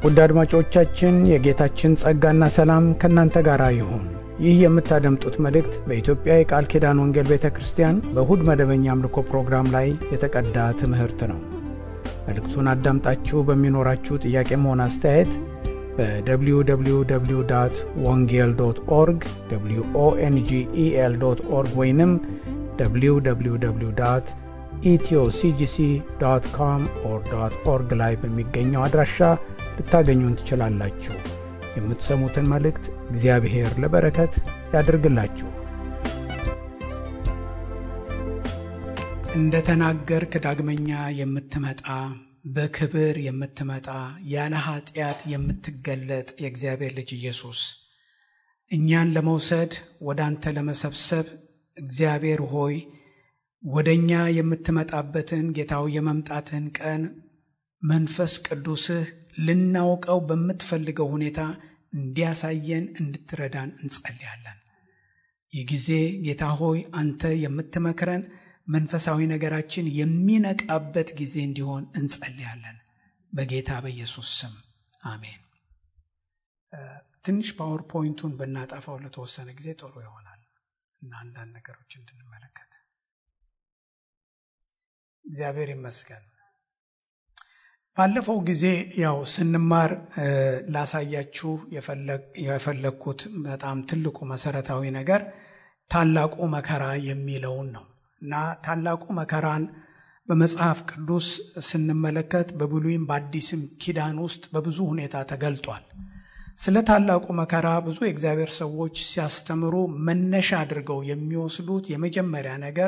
ውድ አድማጮቻችን የጌታችን ጸጋና ሰላም ከእናንተ ጋር ይሁን። ይህ የምታደምጡት መልእክት በኢትዮጵያ የቃል ኪዳን ወንጌል ቤተ ክርስቲያን በእሁድ መደበኛ አምልኮ ፕሮግራም ላይ የተቀዳ ትምህርት ነው። መልእክቱን አዳምጣችሁ በሚኖራችሁ ጥያቄም ሆነ አስተያየት በwww ወንጌል ዶት ኦርግ ኦንጌል ዶት ኦርግ ወይንም www ኢትዮሲጂሲ ዶት ኮም ኦር ዶት ኦርግ ላይ በሚገኘው አድራሻ ልታገኙን ትችላላችሁ። የምትሰሙትን መልእክት እግዚአብሔር ለበረከት ያድርግላችሁ። እንደ ተናገርክ ዳግመኛ የምትመጣ በክብር የምትመጣ ያለ ኃጢአት የምትገለጥ የእግዚአብሔር ልጅ ኢየሱስ እኛን ለመውሰድ ወደ አንተ ለመሰብሰብ እግዚአብሔር ሆይ ወደ እኛ የምትመጣበትን ጌታው የመምጣትን ቀን መንፈስ ቅዱስህ ልናውቀው በምትፈልገው ሁኔታ እንዲያሳየን እንድትረዳን እንጸልያለን። ይህ ጊዜ ጌታ ሆይ አንተ የምትመክረን መንፈሳዊ ነገራችን የሚነቃበት ጊዜ እንዲሆን እንጸልያለን። በጌታ በኢየሱስ ስም አሜን። ትንሽ ፓወር ፖይንቱን ብናጠፋው ለተወሰነ ጊዜ ጥሩ ይሆናል እና አንዳንድ ነገሮች እንድንመለከት እግዚአብሔር ይመስገን። ባለፈው ጊዜ ያው ስንማር ላሳያችሁ የፈለግኩት በጣም ትልቁ መሰረታዊ ነገር ታላቁ መከራ የሚለውን ነው እና ታላቁ መከራን በመጽሐፍ ቅዱስ ስንመለከት በብሉይም በአዲስም ኪዳን ውስጥ በብዙ ሁኔታ ተገልጧል። ስለ ታላቁ መከራ ብዙ የእግዚአብሔር ሰዎች ሲያስተምሩ መነሻ አድርገው የሚወስዱት የመጀመሪያ ነገር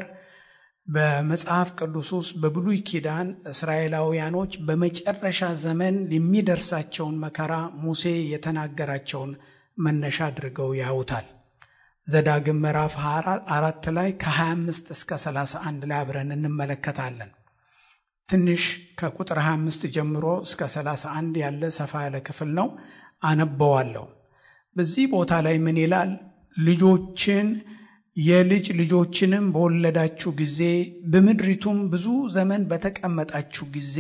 በመጽሐፍ ቅዱስ ውስጥ በብሉይ ኪዳን እስራኤላውያኖች በመጨረሻ ዘመን የሚደርሳቸውን መከራ ሙሴ የተናገራቸውን መነሻ አድርገው ያዩታል። ዘዳግም ምዕራፍ አራት ላይ ከ25 እስከ 31 ላይ አብረን እንመለከታለን። ትንሽ ከቁጥር 25 ጀምሮ እስከ 31 ያለ ሰፋ ያለ ክፍል ነው። አነበዋለሁ። በዚህ ቦታ ላይ ምን ይላል? ልጆችን የልጅ ልጆችንም በወለዳችሁ ጊዜ በምድሪቱም ብዙ ዘመን በተቀመጣችሁ ጊዜ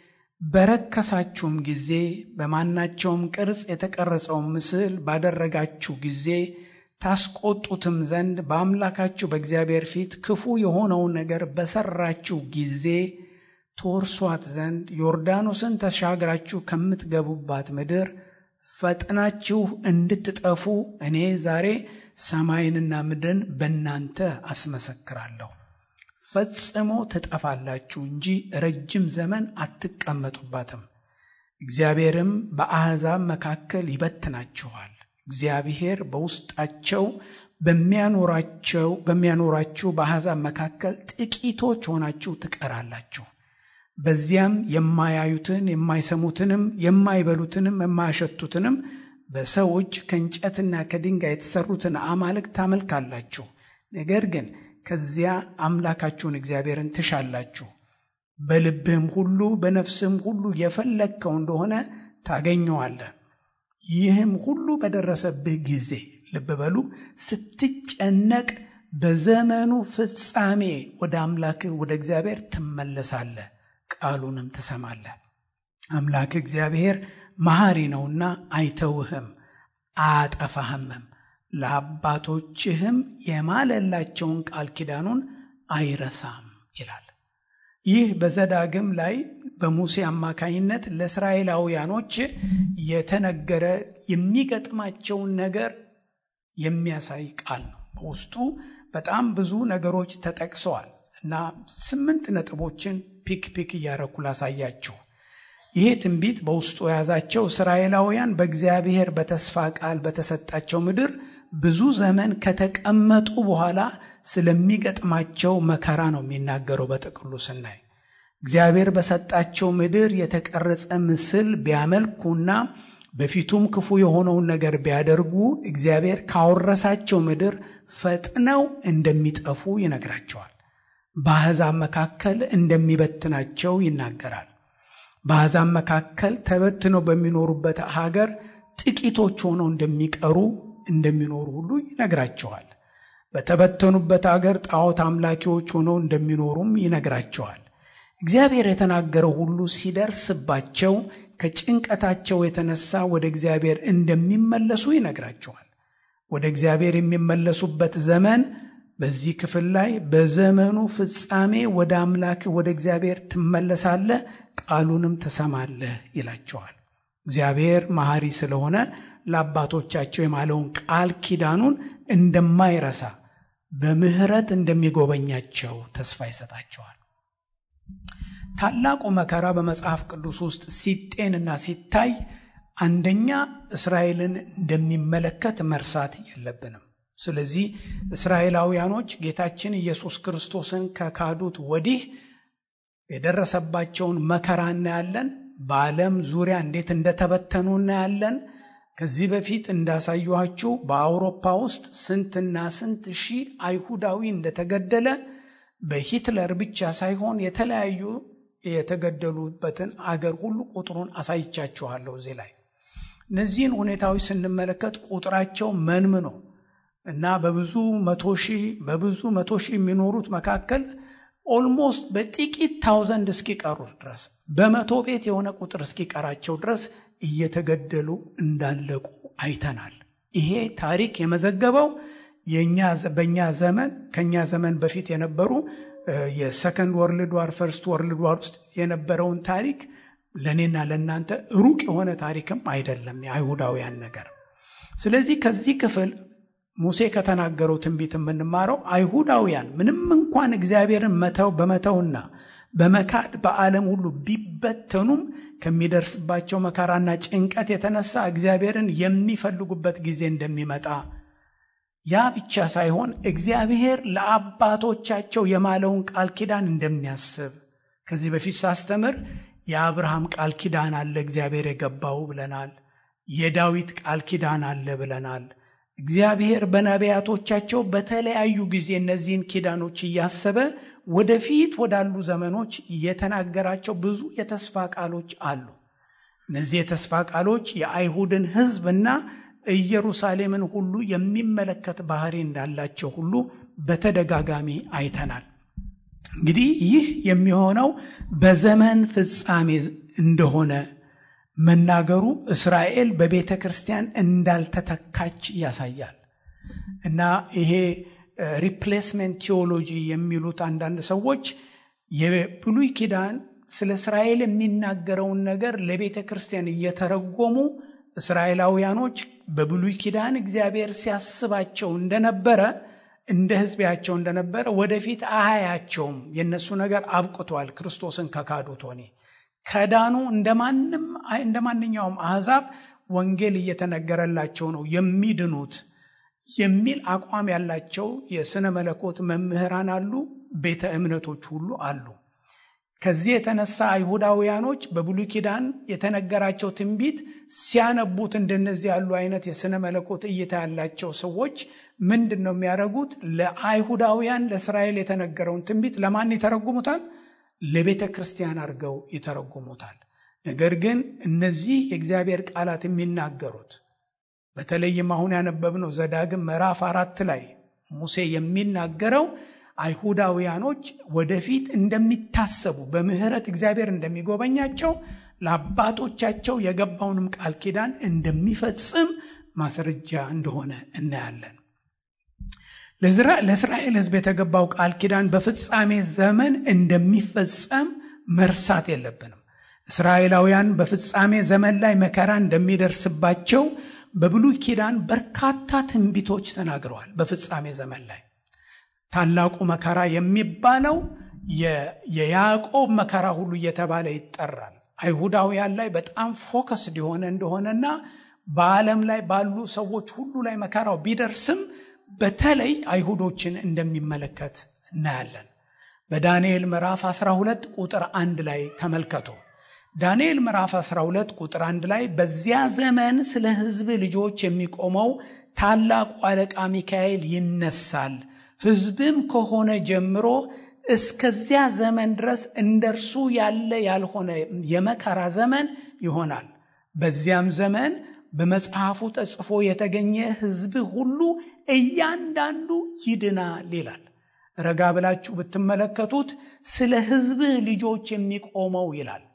በረከሳችሁም ጊዜ በማናቸውም ቅርጽ የተቀረጸውን ምስል ባደረጋችሁ ጊዜ ታስቆጡትም ዘንድ በአምላካችሁ በእግዚአብሔር ፊት ክፉ የሆነውን ነገር በሰራችሁ ጊዜ ትወርሷት ዘንድ ዮርዳኖስን ተሻግራችሁ ከምትገቡባት ምድር ፈጥናችሁ እንድትጠፉ እኔ ዛሬ ሰማይንና ምድርን በእናንተ አስመሰክራለሁ። ፈጽሞ ትጠፋላችሁ እንጂ ረጅም ዘመን አትቀመጡባትም። እግዚአብሔርም በአሕዛብ መካከል ይበትናችኋል። እግዚአብሔር በውስጣቸው በሚያኖራቸው በሚያኖራችሁ በአሕዛብ መካከል ጥቂቶች ሆናችሁ ትቀራላችሁ። በዚያም የማያዩትን የማይሰሙትንም የማይበሉትንም የማያሸቱትንም በሰው እጅ ከእንጨትና ከድንጋይ የተሰሩትን አማልክት ታመልካላችሁ። ነገር ግን ከዚያ አምላካችሁን እግዚአብሔርን ትሻላችሁ። በልብህም ሁሉ በነፍስህም ሁሉ የፈለግከው እንደሆነ ታገኘዋለህ። ይህም ሁሉ በደረሰብህ ጊዜ ልብ በሉ፣ ስትጨነቅ በዘመኑ ፍጻሜ ወደ አምላክህ ወደ እግዚአብሔር ትመለሳለህ፣ ቃሉንም ትሰማለህ። አምላክ እግዚአብሔር መሐሪ ነውና አይተውህም፣ አያጠፋህምም። ለአባቶችህም የማለላቸውን ቃል ኪዳኑን አይረሳም ይላል። ይህ በዘዳግም ላይ በሙሴ አማካኝነት ለእስራኤላውያኖች የተነገረ የሚገጥማቸውን ነገር የሚያሳይ ቃል ነው። በውስጡ በጣም ብዙ ነገሮች ተጠቅሰዋል እና ስምንት ነጥቦችን ፒክ ፒክ እያረኩ ላሳያችሁ። ይሄ ትንቢት በውስጡ የያዛቸው እስራኤላውያን በእግዚአብሔር በተስፋ ቃል በተሰጣቸው ምድር ብዙ ዘመን ከተቀመጡ በኋላ ስለሚገጥማቸው መከራ ነው የሚናገረው። በጥቅሉ ስናይ እግዚአብሔር በሰጣቸው ምድር የተቀረጸ ምስል ቢያመልኩና በፊቱም ክፉ የሆነውን ነገር ቢያደርጉ እግዚአብሔር ካወረሳቸው ምድር ፈጥነው እንደሚጠፉ ይነግራቸዋል። በአሕዛብ መካከል እንደሚበትናቸው ይናገራል። በአሕዛብ መካከል ተበትነው በሚኖሩበት ሀገር ጥቂቶች ሆነው እንደሚቀሩ እንደሚኖሩ ሁሉ ይነግራቸዋል። በተበተኑበት አገር ጣዖት አምላኪዎች ሆነው እንደሚኖሩም ይነግራቸዋል። እግዚአብሔር የተናገረው ሁሉ ሲደርስባቸው ከጭንቀታቸው የተነሳ ወደ እግዚአብሔር እንደሚመለሱ ይነግራቸዋል። ወደ እግዚአብሔር የሚመለሱበት ዘመን በዚህ ክፍል ላይ በዘመኑ ፍጻሜ ወደ አምላክ ወደ እግዚአብሔር ትመለሳለህ፣ ቃሉንም ትሰማለህ ይላቸዋል። እግዚአብሔር መሐሪ ስለሆነ ለአባቶቻቸው የማለውን ቃል ኪዳኑን እንደማይረሳ በምሕረት እንደሚጎበኛቸው ተስፋ ይሰጣቸዋል። ታላቁ መከራ በመጽሐፍ ቅዱስ ውስጥ ሲጤንና ሲታይ አንደኛ እስራኤልን እንደሚመለከት መርሳት የለብንም። ስለዚህ እስራኤላውያኖች ጌታችን ኢየሱስ ክርስቶስን ከካዱት ወዲህ የደረሰባቸውን መከራ እናያለን። በዓለም ዙሪያ እንዴት እንደተበተኑ እናያለን። ከዚህ በፊት እንዳሳየኋችሁ በአውሮፓ ውስጥ ስንትና ስንት ሺህ አይሁዳዊ እንደተገደለ በሂትለር ብቻ ሳይሆን የተለያዩ የተገደሉበትን አገር ሁሉ ቁጥሩን አሳይቻችኋለሁ። እዚህ ላይ እነዚህን ሁኔታዎች ስንመለከት ቁጥራቸው መንምኖ እና በብዙ መቶ ሺህ በብዙ መቶ ሺህ የሚኖሩት መካከል ኦልሞስት በጥቂት ታውዘንድ እስኪቀሩ ድረስ በመቶ ቤት የሆነ ቁጥር እስኪቀራቸው ድረስ እየተገደሉ እንዳለቁ አይተናል። ይሄ ታሪክ የመዘገበው በእኛ ዘመን ከእኛ ዘመን በፊት የነበሩ የሰከንድ ወርልድ ዋር ፈርስት ወርልድ ዋር ውስጥ የነበረውን ታሪክ ለእኔና ለእናንተ ሩቅ የሆነ ታሪክም አይደለም የአይሁዳውያን ነገር። ስለዚህ ከዚህ ክፍል ሙሴ ከተናገረው ትንቢት የምንማረው አይሁዳውያን ምንም እንኳን እግዚአብሔርን መተው በመተውና በመካድ በዓለም ሁሉ ቢበተኑም ከሚደርስባቸው መከራና ጭንቀት የተነሳ እግዚአብሔርን የሚፈልጉበት ጊዜ እንደሚመጣ ያ ብቻ ሳይሆን እግዚአብሔር ለአባቶቻቸው የማለውን ቃል ኪዳን እንደሚያስብ ከዚህ በፊት ሳስተምር የአብርሃም ቃል ኪዳን አለ እግዚአብሔር የገባው ብለናል። የዳዊት ቃል ኪዳን አለ ብለናል። እግዚአብሔር በነቢያቶቻቸው በተለያዩ ጊዜ እነዚህን ኪዳኖች እያሰበ ወደፊት ወዳሉ ዘመኖች የተናገራቸው ብዙ የተስፋ ቃሎች አሉ። እነዚህ የተስፋ ቃሎች የአይሁድን ሕዝብና ኢየሩሳሌምን ሁሉ የሚመለከት ባህሪ እንዳላቸው ሁሉ በተደጋጋሚ አይተናል። እንግዲህ ይህ የሚሆነው በዘመን ፍጻሜ እንደሆነ መናገሩ እስራኤል በቤተ ክርስቲያን እንዳልተተካች ያሳያል እና ይሄ ሪፕሌስሜንት ቴዎሎጂ የሚሉት አንዳንድ ሰዎች የብሉይ ኪዳን ስለ እስራኤል የሚናገረውን ነገር ለቤተ ክርስቲያን እየተረጎሙ እስራኤላውያኖች በብሉይ ኪዳን እግዚአብሔር ሲያስባቸው እንደነበረ እንደ ሕዝቢያቸው እንደነበረ ወደፊት አያያቸውም። የእነሱ ነገር አብቅቷል። ክርስቶስን ከካዱት ሆኔ ከዳኑ እንደ ማንኛውም አሕዛብ ወንጌል እየተነገረላቸው ነው የሚድኑት የሚል አቋም ያላቸው የሥነ መለኮት መምህራን አሉ። ቤተ እምነቶች ሁሉ አሉ። ከዚህ የተነሳ አይሁዳውያኖች በብሉይ ኪዳን የተነገራቸው ትንቢት ሲያነቡት እንደነዚህ ያሉ አይነት የሥነ መለኮት እይታ ያላቸው ሰዎች ምንድን ነው የሚያደርጉት? ለአይሁዳውያን ለእስራኤል የተነገረውን ትንቢት ለማን ይተረጉሙታል? ለቤተ ክርስቲያን አድርገው ይተረጉሙታል። ነገር ግን እነዚህ የእግዚአብሔር ቃላት የሚናገሩት በተለይም አሁን ያነበብነው ዘዳግም ምዕራፍ አራት ላይ ሙሴ የሚናገረው አይሁዳውያኖች ወደፊት እንደሚታሰቡ በምሕረት እግዚአብሔር እንደሚጎበኛቸው ለአባቶቻቸው የገባውንም ቃል ኪዳን እንደሚፈጽም ማስረጃ እንደሆነ እናያለን። ለእስራኤል ሕዝብ የተገባው ቃል ኪዳን በፍጻሜ ዘመን እንደሚፈጸም መርሳት የለብንም። እስራኤላውያን በፍጻሜ ዘመን ላይ መከራ እንደሚደርስባቸው በብሉይ ኪዳን በርካታ ትንቢቶች ተናግረዋል። በፍጻሜ ዘመን ላይ ታላቁ መከራ የሚባለው የያዕቆብ መከራ ሁሉ እየተባለ ይጠራል። አይሁዳውያን ላይ በጣም ፎከስድ የሆነ እንደሆነና በዓለም ላይ ባሉ ሰዎች ሁሉ ላይ መከራው ቢደርስም በተለይ አይሁዶችን እንደሚመለከት እናያለን። በዳንኤል ምዕራፍ 12 ቁጥር አንድ ላይ ተመልከቱ። ዳንኤል ምዕራፍ 12 ቁጥር አንድ ላይ በዚያ ዘመን ስለ ሕዝብ ልጆች የሚቆመው ታላቁ አለቃ ሚካኤል ይነሳል ሕዝብም ከሆነ ጀምሮ እስከዚያ ዘመን ድረስ እንደርሱ ያለ ያልሆነ የመከራ ዘመን ይሆናል። በዚያም ዘመን በመጽሐፉ ተጽፎ የተገኘ ሕዝብ ሁሉ እያንዳንዱ ይድናል ይላል። ረጋ ብላችሁ ብትመለከቱት ስለ ሕዝብ ልጆች የሚቆመው ይላል።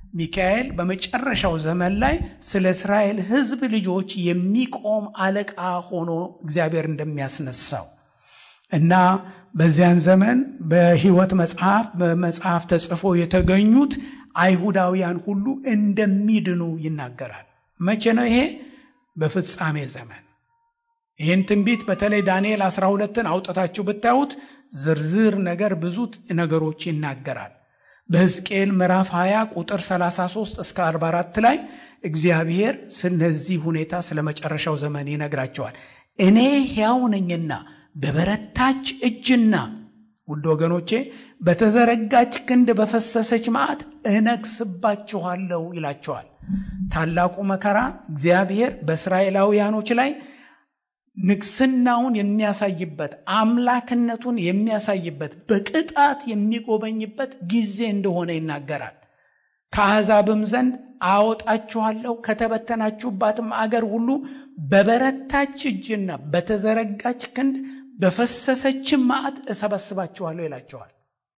ሚካኤል በመጨረሻው ዘመን ላይ ስለ እስራኤል ሕዝብ ልጆች የሚቆም አለቃ ሆኖ እግዚአብሔር እንደሚያስነሳው እና በዚያን ዘመን በሕይወት መጽሐፍ በመጽሐፍ ተጽፎ የተገኙት አይሁዳውያን ሁሉ እንደሚድኑ ይናገራል። መቼ ነው ይሄ? በፍጻሜ ዘመን። ይህን ትንቢት በተለይ ዳንኤል 12ን አውጥታችሁ ብታዩት ዝርዝር ነገር ብዙ ነገሮች ይናገራል። በሕዝቅኤል ምዕራፍ 20 ቁጥር 33 እስከ 44 ላይ እግዚአብሔር ስለዚህ ሁኔታ ስለ መጨረሻው ዘመን ይነግራቸዋል። እኔ ሕያው ነኝና በበረታች እጅና ውድ ወገኖቼ በተዘረጋች ክንድ በፈሰሰች መዓት እነግስባችኋለሁ ይላቸዋል። ታላቁ መከራ እግዚአብሔር በእስራኤላውያኖች ላይ ንግስናውን የሚያሳይበት አምላክነቱን የሚያሳይበት በቅጣት የሚጎበኝበት ጊዜ እንደሆነ ይናገራል። ከአሕዛብም ዘንድ አወጣችኋለሁ ከተበተናችሁባትም አገር ሁሉ በበረታች እጅና በተዘረጋች ክንድ በፈሰሰችም መዓት እሰበስባችኋለሁ ይላቸዋል።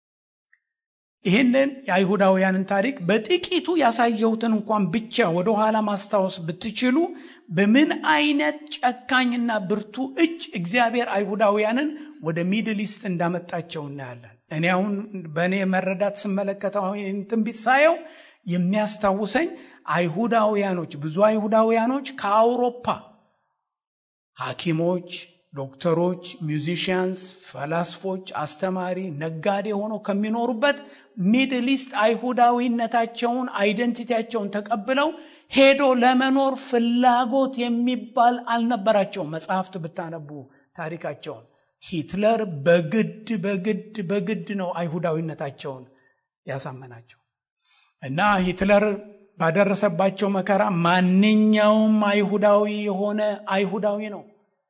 ይህንን የአይሁዳውያንን ታሪክ በጥቂቱ ያሳየሁትን እንኳን ብቻ ወደኋላ ማስታወስ ብትችሉ በምን አይነት ጨካኝና ብርቱ እጅ እግዚአብሔር አይሁዳውያንን ወደ ሚድል ኢስት እንዳመጣቸው እናያለን። እኔ አሁን በእኔ መረዳት ስመለከተው ይህን ትንቢት ሳየው የሚያስታውሰኝ አይሁዳውያኖች ብዙ አይሁዳውያኖች ከአውሮፓ ሐኪሞች፣ ዶክተሮች፣ ሚውዚሽያንስ፣ ፈላስፎች፣ አስተማሪ፣ ነጋዴ ሆነው ከሚኖሩበት ሚድል ኢስት አይሁዳዊነታቸውን አይደንቲቲያቸውን ተቀብለው ሄዶ ለመኖር ፍላጎት የሚባል አልነበራቸውም። መጽሐፍት ብታነቡ ታሪካቸውን ሂትለር በግድ በግድ በግድ ነው አይሁዳዊነታቸውን ያሳመናቸው እና ሂትለር ባደረሰባቸው መከራ ማንኛውም አይሁዳዊ የሆነ አይሁዳዊ ነው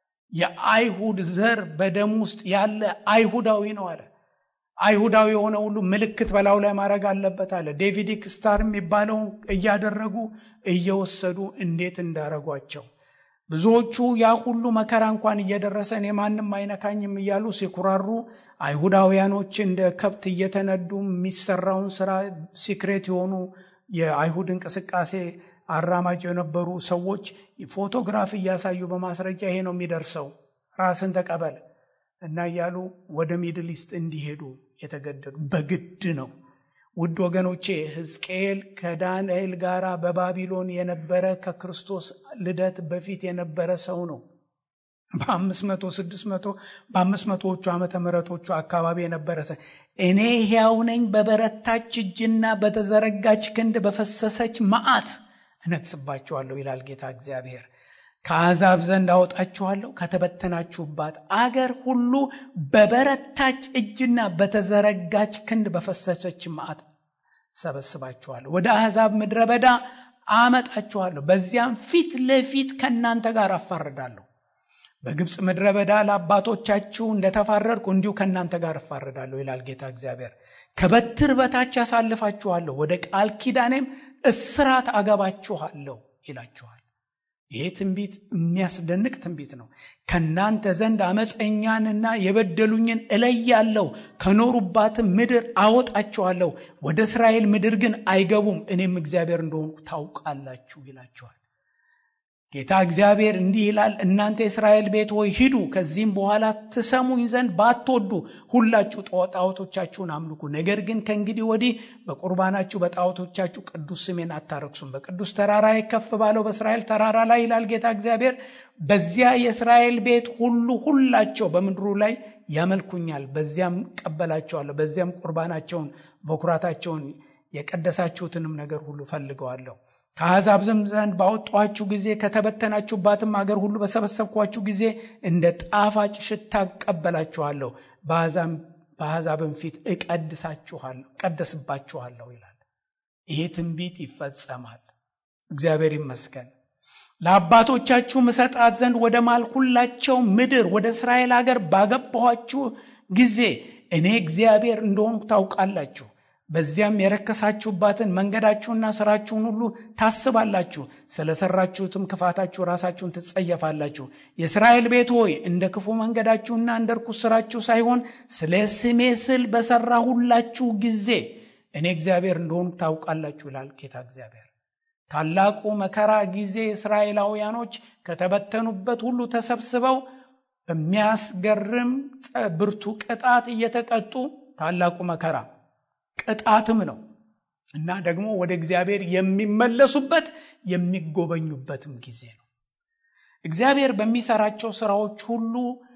የአይሁድ ዘር በደም ውስጥ ያለ አይሁዳዊ ነው አለ። አይሁዳዊ የሆነ ሁሉ ምልክት በላዩ ላይ ማድረግ አለበት አለ። ዴቪዲክ ስታር የሚባለው እያደረጉ እየወሰዱ እንዴት እንዳረጓቸው ብዙዎቹ ያ ሁሉ መከራ እንኳን እየደረሰ እኔ ማንም አይነካኝም እያሉ ሲኩራሩ፣ አይሁዳውያኖች እንደ ከብት እየተነዱ የሚሰራውን ስራ ሲክሬት የሆኑ የአይሁድ እንቅስቃሴ አራማጅ የነበሩ ሰዎች ፎቶግራፍ እያሳዩ በማስረጃ ይሄ ነው የሚደርሰው፣ ራስን ተቀበል እና እያሉ ወደ ሚድል ኢስት እንዲሄዱ የተገደዱ በግድ ነው። ውድ ወገኖቼ ሕዝቅኤል ከዳንኤል ጋር በባቢሎን የነበረ ከክርስቶስ ልደት በፊት የነበረ ሰው ነው። በአምስት መቶ ስድስት መቶ በአምስት መቶዎቹ ዓመተ ምሕረቶቹ አካባቢ የነበረ ሰው እኔ ሕያው ነኝ በበረታች እጅና በተዘረጋች ክንድ በፈሰሰች መዓት እነግስባችኋለሁ ይላል ጌታ እግዚአብሔር። ከአሕዛብ ዘንድ አወጣችኋለሁ ከተበተናችሁባት አገር ሁሉ በበረታች እጅና በተዘረጋች ክንድ በፈሰሰች መዓት ሰበስባችኋለሁ። ወደ አሕዛብ ምድረ በዳ አመጣችኋለሁ። በዚያም ፊት ለፊት ከእናንተ ጋር አፋርዳለሁ። በግብፅ ምድረ በዳ ለአባቶቻችሁ እንደተፋረድኩ እንዲሁ ከእናንተ ጋር እፋረዳለሁ ይላል ጌታ እግዚአብሔር። ከበትር በታች ያሳልፋችኋለሁ፣ ወደ ቃል ኪዳኔም እስራት አገባችኋለሁ ይላችኋል። ይሄ ትንቢት የሚያስደንቅ ትንቢት ነው። ከእናንተ ዘንድ አመፀኛንና የበደሉኝን እለያለሁ፣ ከኖሩባትም ምድር አወጣቸዋለሁ። ወደ እስራኤል ምድር ግን አይገቡም፣ እኔም እግዚአብሔር እንደሆንኩ ታውቃላችሁ ይላችኋል። ጌታ እግዚአብሔር እንዲህ ይላል፣ እናንተ የእስራኤል ቤት ሆይ ሂዱ፣ ከዚህም በኋላ ትሰሙኝ ዘንድ ባትወዱ ሁላችሁ ጣዖቶቻችሁን አምልኩ። ነገር ግን ከእንግዲህ ወዲህ በቁርባናችሁ በጣዖቶቻችሁ ቅዱስ ስሜን አታረክሱም። በቅዱስ ተራራ ከፍ ባለው በእስራኤል ተራራ ላይ ይላል ጌታ እግዚአብሔር፣ በዚያ የእስራኤል ቤት ሁሉ ሁላቸው በምድሩ ላይ ያመልኩኛል። በዚያም ቀበላቸዋለሁ። በዚያም ቁርባናቸውን በኩራታቸውን የቀደሳችሁትንም ነገር ሁሉ ፈልገዋለሁ። ከአሕዛብ ዘንድ ባወጣኋችሁ ጊዜ ከተበተናችሁባትም አገር ሁሉ በሰበሰብኳችሁ ጊዜ እንደ ጣፋጭ ሽታ እቀበላችኋለሁ፣ በአሕዛብም ፊት እቀድሳችኋለሁ እቀደስባችኋለሁ ይላል። ይሄ ትንቢት ይፈጸማል። እግዚአብሔር ይመስገን። ለአባቶቻችሁ ምሰጣት ዘንድ ወደ ማልኩላቸው ምድር ወደ እስራኤል አገር ባገባኋችሁ ጊዜ እኔ እግዚአብሔር እንደሆንኩ ታውቃላችሁ። በዚያም የረከሳችሁባትን መንገዳችሁና ስራችሁን ሁሉ ታስባላችሁ። ስለሰራችሁትም ክፋታችሁ ራሳችሁን ትጸየፋላችሁ። የእስራኤል ቤት ሆይ እንደ ክፉ መንገዳችሁና እንደ ርኩስ ስራችሁ ሳይሆን ስለ ስሜ ስል በሰራሁላችሁ ጊዜ እኔ እግዚአብሔር እንደሆኑ ታውቃላችሁ ይላል ጌታ እግዚአብሔር። ታላቁ መከራ ጊዜ እስራኤላውያኖች ከተበተኑበት ሁሉ ተሰብስበው በሚያስገርም ብርቱ ቅጣት እየተቀጡ ታላቁ መከራ ቅጣትም ነው እና ደግሞ ወደ እግዚአብሔር የሚመለሱበት የሚጎበኙበትም ጊዜ ነው። እግዚአብሔር በሚሰራቸው ስራዎች ሁሉ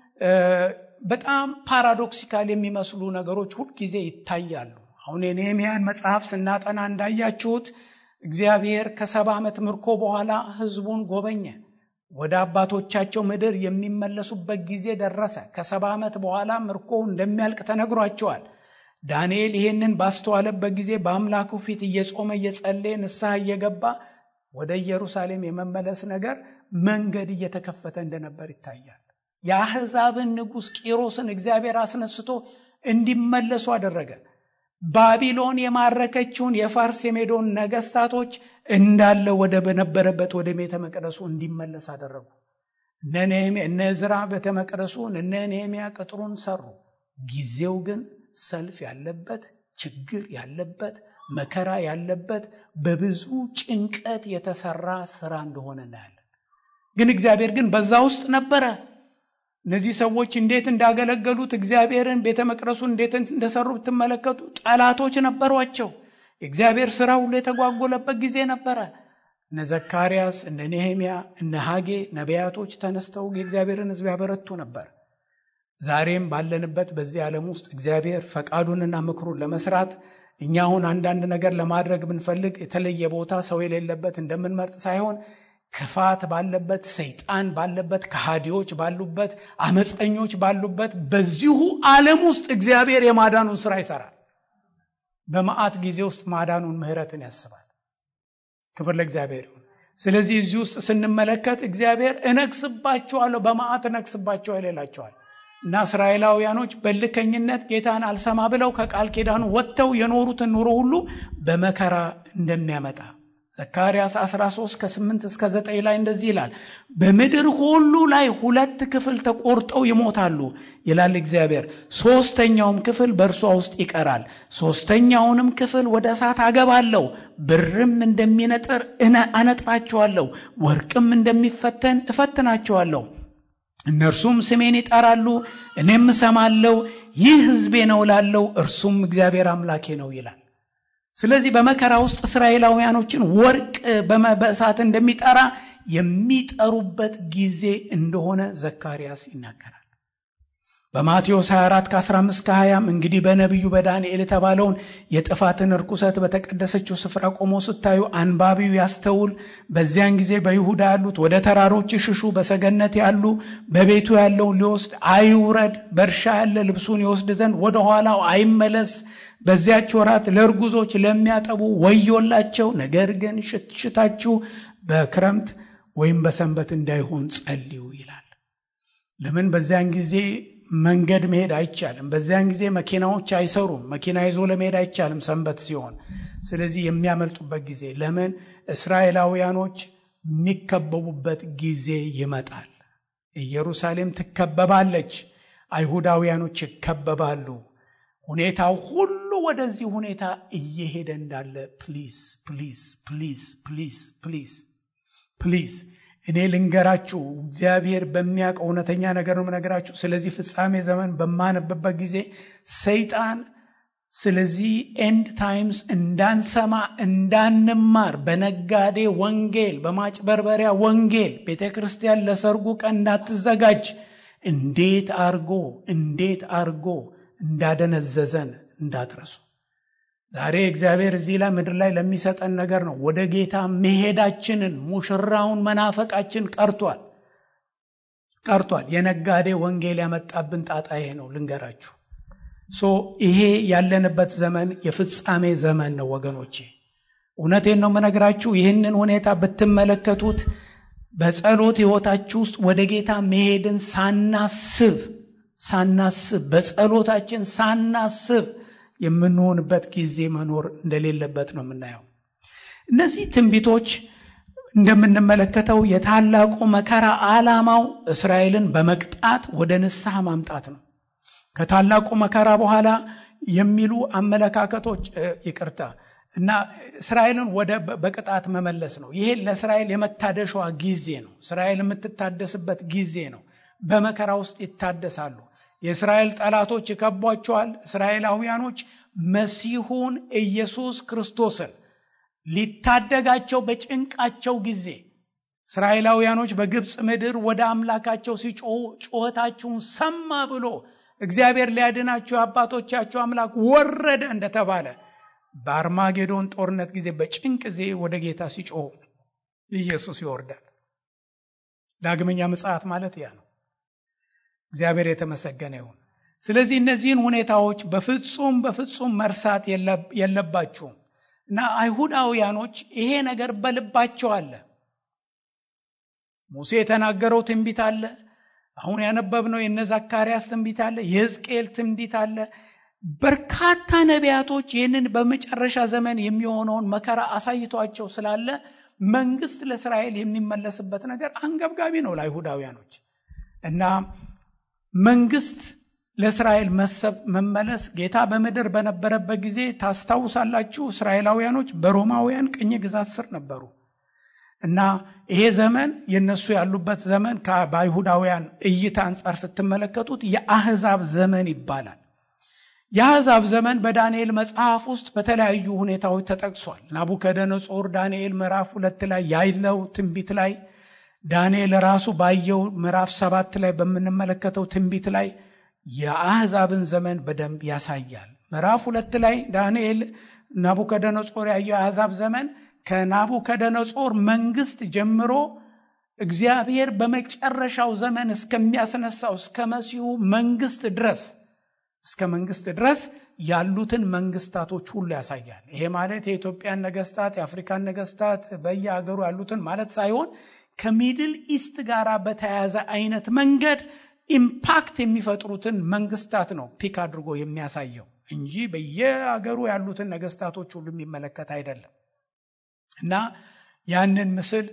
በጣም ፓራዶክሲካል የሚመስሉ ነገሮች ሁልጊዜ ይታያሉ። አሁን የነህምያን መጽሐፍ ስናጠና እንዳያችሁት እግዚአብሔር ከሰባ ዓመት ምርኮ በኋላ ህዝቡን ጎበኘ። ወደ አባቶቻቸው ምድር የሚመለሱበት ጊዜ ደረሰ። ከሰባ ዓመት በኋላ ምርኮ እንደሚያልቅ ተነግሯቸዋል። ዳንኤል ይሄንን ባስተዋለበት ጊዜ በአምላኩ ፊት እየጾመ እየጸለየ ንስሐ እየገባ ወደ ኢየሩሳሌም የመመለስ ነገር መንገድ እየተከፈተ እንደነበር ይታያል። የአሕዛብን ንጉሥ ቂሮስን እግዚአብሔር አስነስቶ እንዲመለሱ አደረገ። ባቢሎን የማረከችውን የፋርስ የሜዶን ነገስታቶች እንዳለ ወደ በነበረበት ወደ ቤተ መቅደሱ እንዲመለስ አደረጉ። እነ ዕዝራ ቤተ መቅደሱን እነ ነህምያ ቅጥሩን ሰሩ። ጊዜው ግን ሰልፍ ያለበት ችግር ያለበት መከራ ያለበት በብዙ ጭንቀት የተሰራ ስራ እንደሆነ እናያለን። ግን እግዚአብሔር ግን በዛ ውስጥ ነበረ። እነዚህ ሰዎች እንዴት እንዳገለገሉት እግዚአብሔርን ቤተ መቅደሱን እንዴት እንደሰሩ ብትመለከቱ ጠላቶች ነበሯቸው። የእግዚአብሔር ስራ ሁሉ የተጓጎለበት ጊዜ ነበረ። እነ ዘካርያስ፣ እነ ኔሄምያ፣ እነ ሐጌ ነቢያቶች ተነስተው የእግዚአብሔርን ሕዝብ ያበረቱ ነበር። ዛሬም ባለንበት በዚህ ዓለም ውስጥ እግዚአብሔር ፈቃዱንና ምክሩን ለመስራት እኛ አሁን አንዳንድ ነገር ለማድረግ ብንፈልግ የተለየ ቦታ ሰው የሌለበት እንደምንመርጥ ሳይሆን ክፋት ባለበት፣ ሰይጣን ባለበት፣ ከሃዲዎች ባሉበት፣ አመፀኞች ባሉበት በዚሁ ዓለም ውስጥ እግዚአብሔር የማዳኑን ስራ ይሰራል። በመዓት ጊዜ ውስጥ ማዳኑን ምሕረትን ያስባል። ክብር ለእግዚአብሔር ይሁን። ስለዚህ እዚህ ውስጥ ስንመለከት እግዚአብሔር እነግስባቸዋለሁ፣ በመዓት እነግስባቸዋለሁ ይላቸዋል። እና እስራኤላውያኖች በልከኝነት ጌታን አልሰማ ብለው ከቃል ኪዳኑ ወጥተው የኖሩትን ኑሮ ሁሉ በመከራ እንደሚያመጣ ዘካርያስ 13 ከ8 እስከ 9 ላይ እንደዚህ ይላል። በምድር ሁሉ ላይ ሁለት ክፍል ተቆርጠው ይሞታሉ ይላል እግዚአብሔር። ሶስተኛውም ክፍል በእርሷ ውስጥ ይቀራል። ሶስተኛውንም ክፍል ወደ እሳት አገባለሁ፣ ብርም እንደሚነጥር አነጥራቸዋለሁ፣ ወርቅም እንደሚፈተን እፈትናቸዋለሁ። እነርሱም ስሜን ይጠራሉ፣ እኔም እሰማለሁ። ይህ ሕዝቤ ነው እላለሁ፣ እርሱም እግዚአብሔር አምላኬ ነው ይላል። ስለዚህ በመከራ ውስጥ እስራኤላውያኖችን ወርቅ በእሳት እንደሚጠራ የሚጠሩበት ጊዜ እንደሆነ ዘካርያስ ይናገራል። በማቴዎስ 24 ከ15 ከ20 እንግዲህ በነቢዩ በዳንኤል የተባለውን የጥፋትን ርኩሰት በተቀደሰችው ስፍራ ቆሞ ስታዩ አንባቢው ያስተውል። በዚያን ጊዜ በይሁዳ ያሉት ወደ ተራሮች ይሽሹ፣ በሰገነት ያሉ በቤቱ ያለውን ሊወስድ አይውረድ፣ በእርሻ ያለ ልብሱን ይወስድ ዘንድ ወደ ኋላው አይመለስ። በዚያች ወራት ለእርጉዞች ለሚያጠቡ ወዮላቸው። ነገር ግን ሽታችሁ በክረምት ወይም በሰንበት እንዳይሆን ጸልዩ ይላል። ለምን በዚያን ጊዜ መንገድ መሄድ አይቻልም። በዚያን ጊዜ መኪናዎች አይሰሩም። መኪና ይዞ ለመሄድ አይቻልም ሰንበት ሲሆን። ስለዚህ የሚያመልጡበት ጊዜ ለምን እስራኤላውያኖች የሚከበቡበት ጊዜ ይመጣል። ኢየሩሳሌም ትከበባለች። አይሁዳውያኖች ይከበባሉ። ሁኔታው ሁሉ ወደዚህ ሁኔታ እየሄደ እንዳለ ፕሊዝ ፕሊዝ ፕሊዝ ፕሊዝ ፕሊዝ ፕሊዝ እኔ ልንገራችሁ፣ እግዚአብሔር በሚያውቀው እውነተኛ ነገር ነው የምነግራችሁ። ስለዚህ ፍጻሜ ዘመን በማነብበት ጊዜ ሰይጣን ስለዚህ ኤንድ ታይምስ እንዳንሰማ እንዳንማር በነጋዴ ወንጌል፣ በማጭበርበሪያ ወንጌል ቤተ ክርስቲያን ለሰርጉ ቀን እንዳትዘጋጅ እንዴት አርጎ እንዴት አርጎ እንዳደነዘዘን እንዳትረሱ። ዛሬ እግዚአብሔር እዚህ ላይ ምድር ላይ ለሚሰጠን ነገር ነው። ወደ ጌታ መሄዳችንን ሙሽራውን መናፈቃችን ቀርቷል ቀርቷል። የነጋዴ ወንጌል ያመጣብን ጣጣ ይሄ ነው ልንገራችሁ። ሶ ይሄ ያለንበት ዘመን የፍጻሜ ዘመን ነው ወገኖቼ። እውነቴን ነው የምነግራችሁ። ይህንን ሁኔታ ብትመለከቱት በጸሎት ሕይወታችሁ ውስጥ ወደ ጌታ መሄድን ሳናስብ ሳናስብ በጸሎታችን ሳናስብ የምንሆንበት ጊዜ መኖር እንደሌለበት ነው የምናየው። እነዚህ ትንቢቶች እንደምንመለከተው የታላቁ መከራ ዓላማው እስራኤልን በመቅጣት ወደ ንስሐ ማምጣት ነው። ከታላቁ መከራ በኋላ የሚሉ አመለካከቶች ይቅርታ እና እስራኤልን ወደ በቅጣት መመለስ ነው። ይሄ ለእስራኤል የመታደሻዋ ጊዜ ነው። እስራኤል የምትታደስበት ጊዜ ነው። በመከራ ውስጥ ይታደሳሉ። የእስራኤል ጠላቶች ይከቧቸዋል። እስራኤላውያኖች መሲሁን ኢየሱስ ክርስቶስን ሊታደጋቸው በጭንቃቸው ጊዜ እስራኤላውያኖች በግብፅ ምድር ወደ አምላካቸው ሲጮሁ ጩኸታችሁን ሰማ ብሎ እግዚአብሔር ሊያድናቸው የአባቶቻቸው አምላክ ወረደ እንደተባለ በአርማጌዶን ጦርነት ጊዜ በጭንቅ ጊዜ ወደ ጌታ ሲጮሁ ኢየሱስ ይወርዳል። ዳግመኛ ምጽአት ማለት ያ ነው። እግዚአብሔር የተመሰገነ ይሁን። ስለዚህ እነዚህን ሁኔታዎች በፍጹም በፍጹም መርሳት የለባችሁም እና አይሁዳውያኖች ይሄ ነገር በልባቸው አለ። ሙሴ የተናገረው ትንቢት አለ። አሁን ያነበብነው የነ ዘካርያስ ትንቢት አለ። የሕዝቅኤል ትንቢት አለ። በርካታ ነቢያቶች ይህንን በመጨረሻ ዘመን የሚሆነውን መከራ አሳይቷቸው ስላለ መንግስት ለእስራኤል የሚመለስበት ነገር አንገብጋቢ ነው ለአይሁዳውያኖች እና መንግስት ለእስራኤል መሰብ መመለስ ጌታ በምድር በነበረበት ጊዜ ታስታውሳላችሁ። እስራኤላውያኖች በሮማውያን ቅኝ ግዛት ስር ነበሩ እና ይሄ ዘመን የነሱ ያሉበት ዘመን በአይሁዳውያን እይታ አንጻር ስትመለከቱት የአህዛብ ዘመን ይባላል። የአሕዛብ ዘመን በዳንኤል መጽሐፍ ውስጥ በተለያዩ ሁኔታዎች ተጠቅሷል። ናቡከደነጾር ዳንኤል ምዕራፍ ሁለት ላይ ያለው ትንቢት ላይ ዳንኤል ራሱ ባየው ምዕራፍ ሰባት ላይ በምንመለከተው ትንቢት ላይ የአሕዛብን ዘመን በደንብ ያሳያል። ምዕራፍ ሁለት ላይ ዳንኤል ናቡከደነጾር ያየው የአሕዛብ ዘመን ከናቡከደነጾር መንግስት ጀምሮ እግዚአብሔር በመጨረሻው ዘመን እስከሚያስነሳው እስከ መሲሁ መንግስት ድረስ እስከ መንግስት ድረስ ያሉትን መንግስታቶች ሁሉ ያሳያል። ይሄ ማለት የኢትዮጵያን ነገስታት፣ የአፍሪካን ነገስታት በየሀገሩ ያሉትን ማለት ሳይሆን ከሚድል ኢስት ጋር በተያያዘ አይነት መንገድ ኢምፓክት የሚፈጥሩትን መንግስታት ነው ፒክ አድርጎ የሚያሳየው እንጂ በየሀገሩ ያሉትን ነገስታቶች ሁሉ የሚመለከት አይደለም። እና ያንን ምስል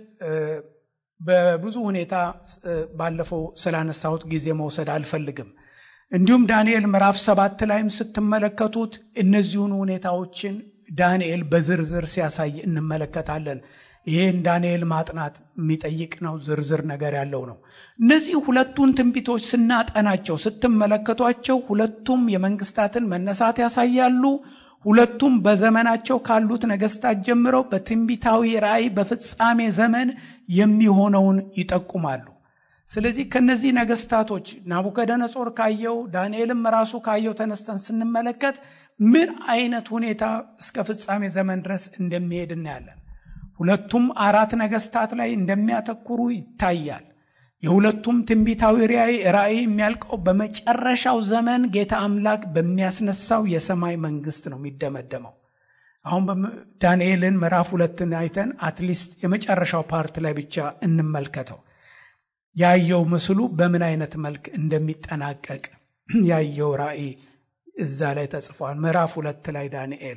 በብዙ ሁኔታ ባለፈው ስላነሳሁት ጊዜ መውሰድ አልፈልግም። እንዲሁም ዳንኤል ምዕራፍ ሰባት ላይም ስትመለከቱት እነዚሁን ሁኔታዎችን ዳንኤል በዝርዝር ሲያሳይ እንመለከታለን። ይህን ዳንኤል ማጥናት የሚጠይቅ ነው። ዝርዝር ነገር ያለው ነው። እነዚህ ሁለቱን ትንቢቶች ስናጠናቸው ስትመለከቷቸው ሁለቱም የመንግስታትን መነሳት ያሳያሉ። ሁለቱም በዘመናቸው ካሉት ነገስታት ጀምረው በትንቢታዊ ራእይ በፍጻሜ ዘመን የሚሆነውን ይጠቁማሉ። ስለዚህ ከነዚህ ነገስታቶች ናቡከደነጾር ካየው ዳንኤልም ራሱ ካየው ተነስተን ስንመለከት ምን አይነት ሁኔታ እስከ ፍጻሜ ዘመን ድረስ እንደሚሄድ እናያለን። ሁለቱም አራት ነገስታት ላይ እንደሚያተኩሩ ይታያል። የሁለቱም ትንቢታዊ ራእይ የሚያልቀው በመጨረሻው ዘመን ጌታ አምላክ በሚያስነሳው የሰማይ መንግስት ነው የሚደመደመው። አሁን ዳንኤልን ምዕራፍ ሁለትን አይተን አትሊስት የመጨረሻው ፓርት ላይ ብቻ እንመልከተው። ያየው ምስሉ በምን አይነት መልክ እንደሚጠናቀቅ ያየው ራእይ እዛ ላይ ተጽፏል። ምዕራፍ ሁለት ላይ ዳንኤል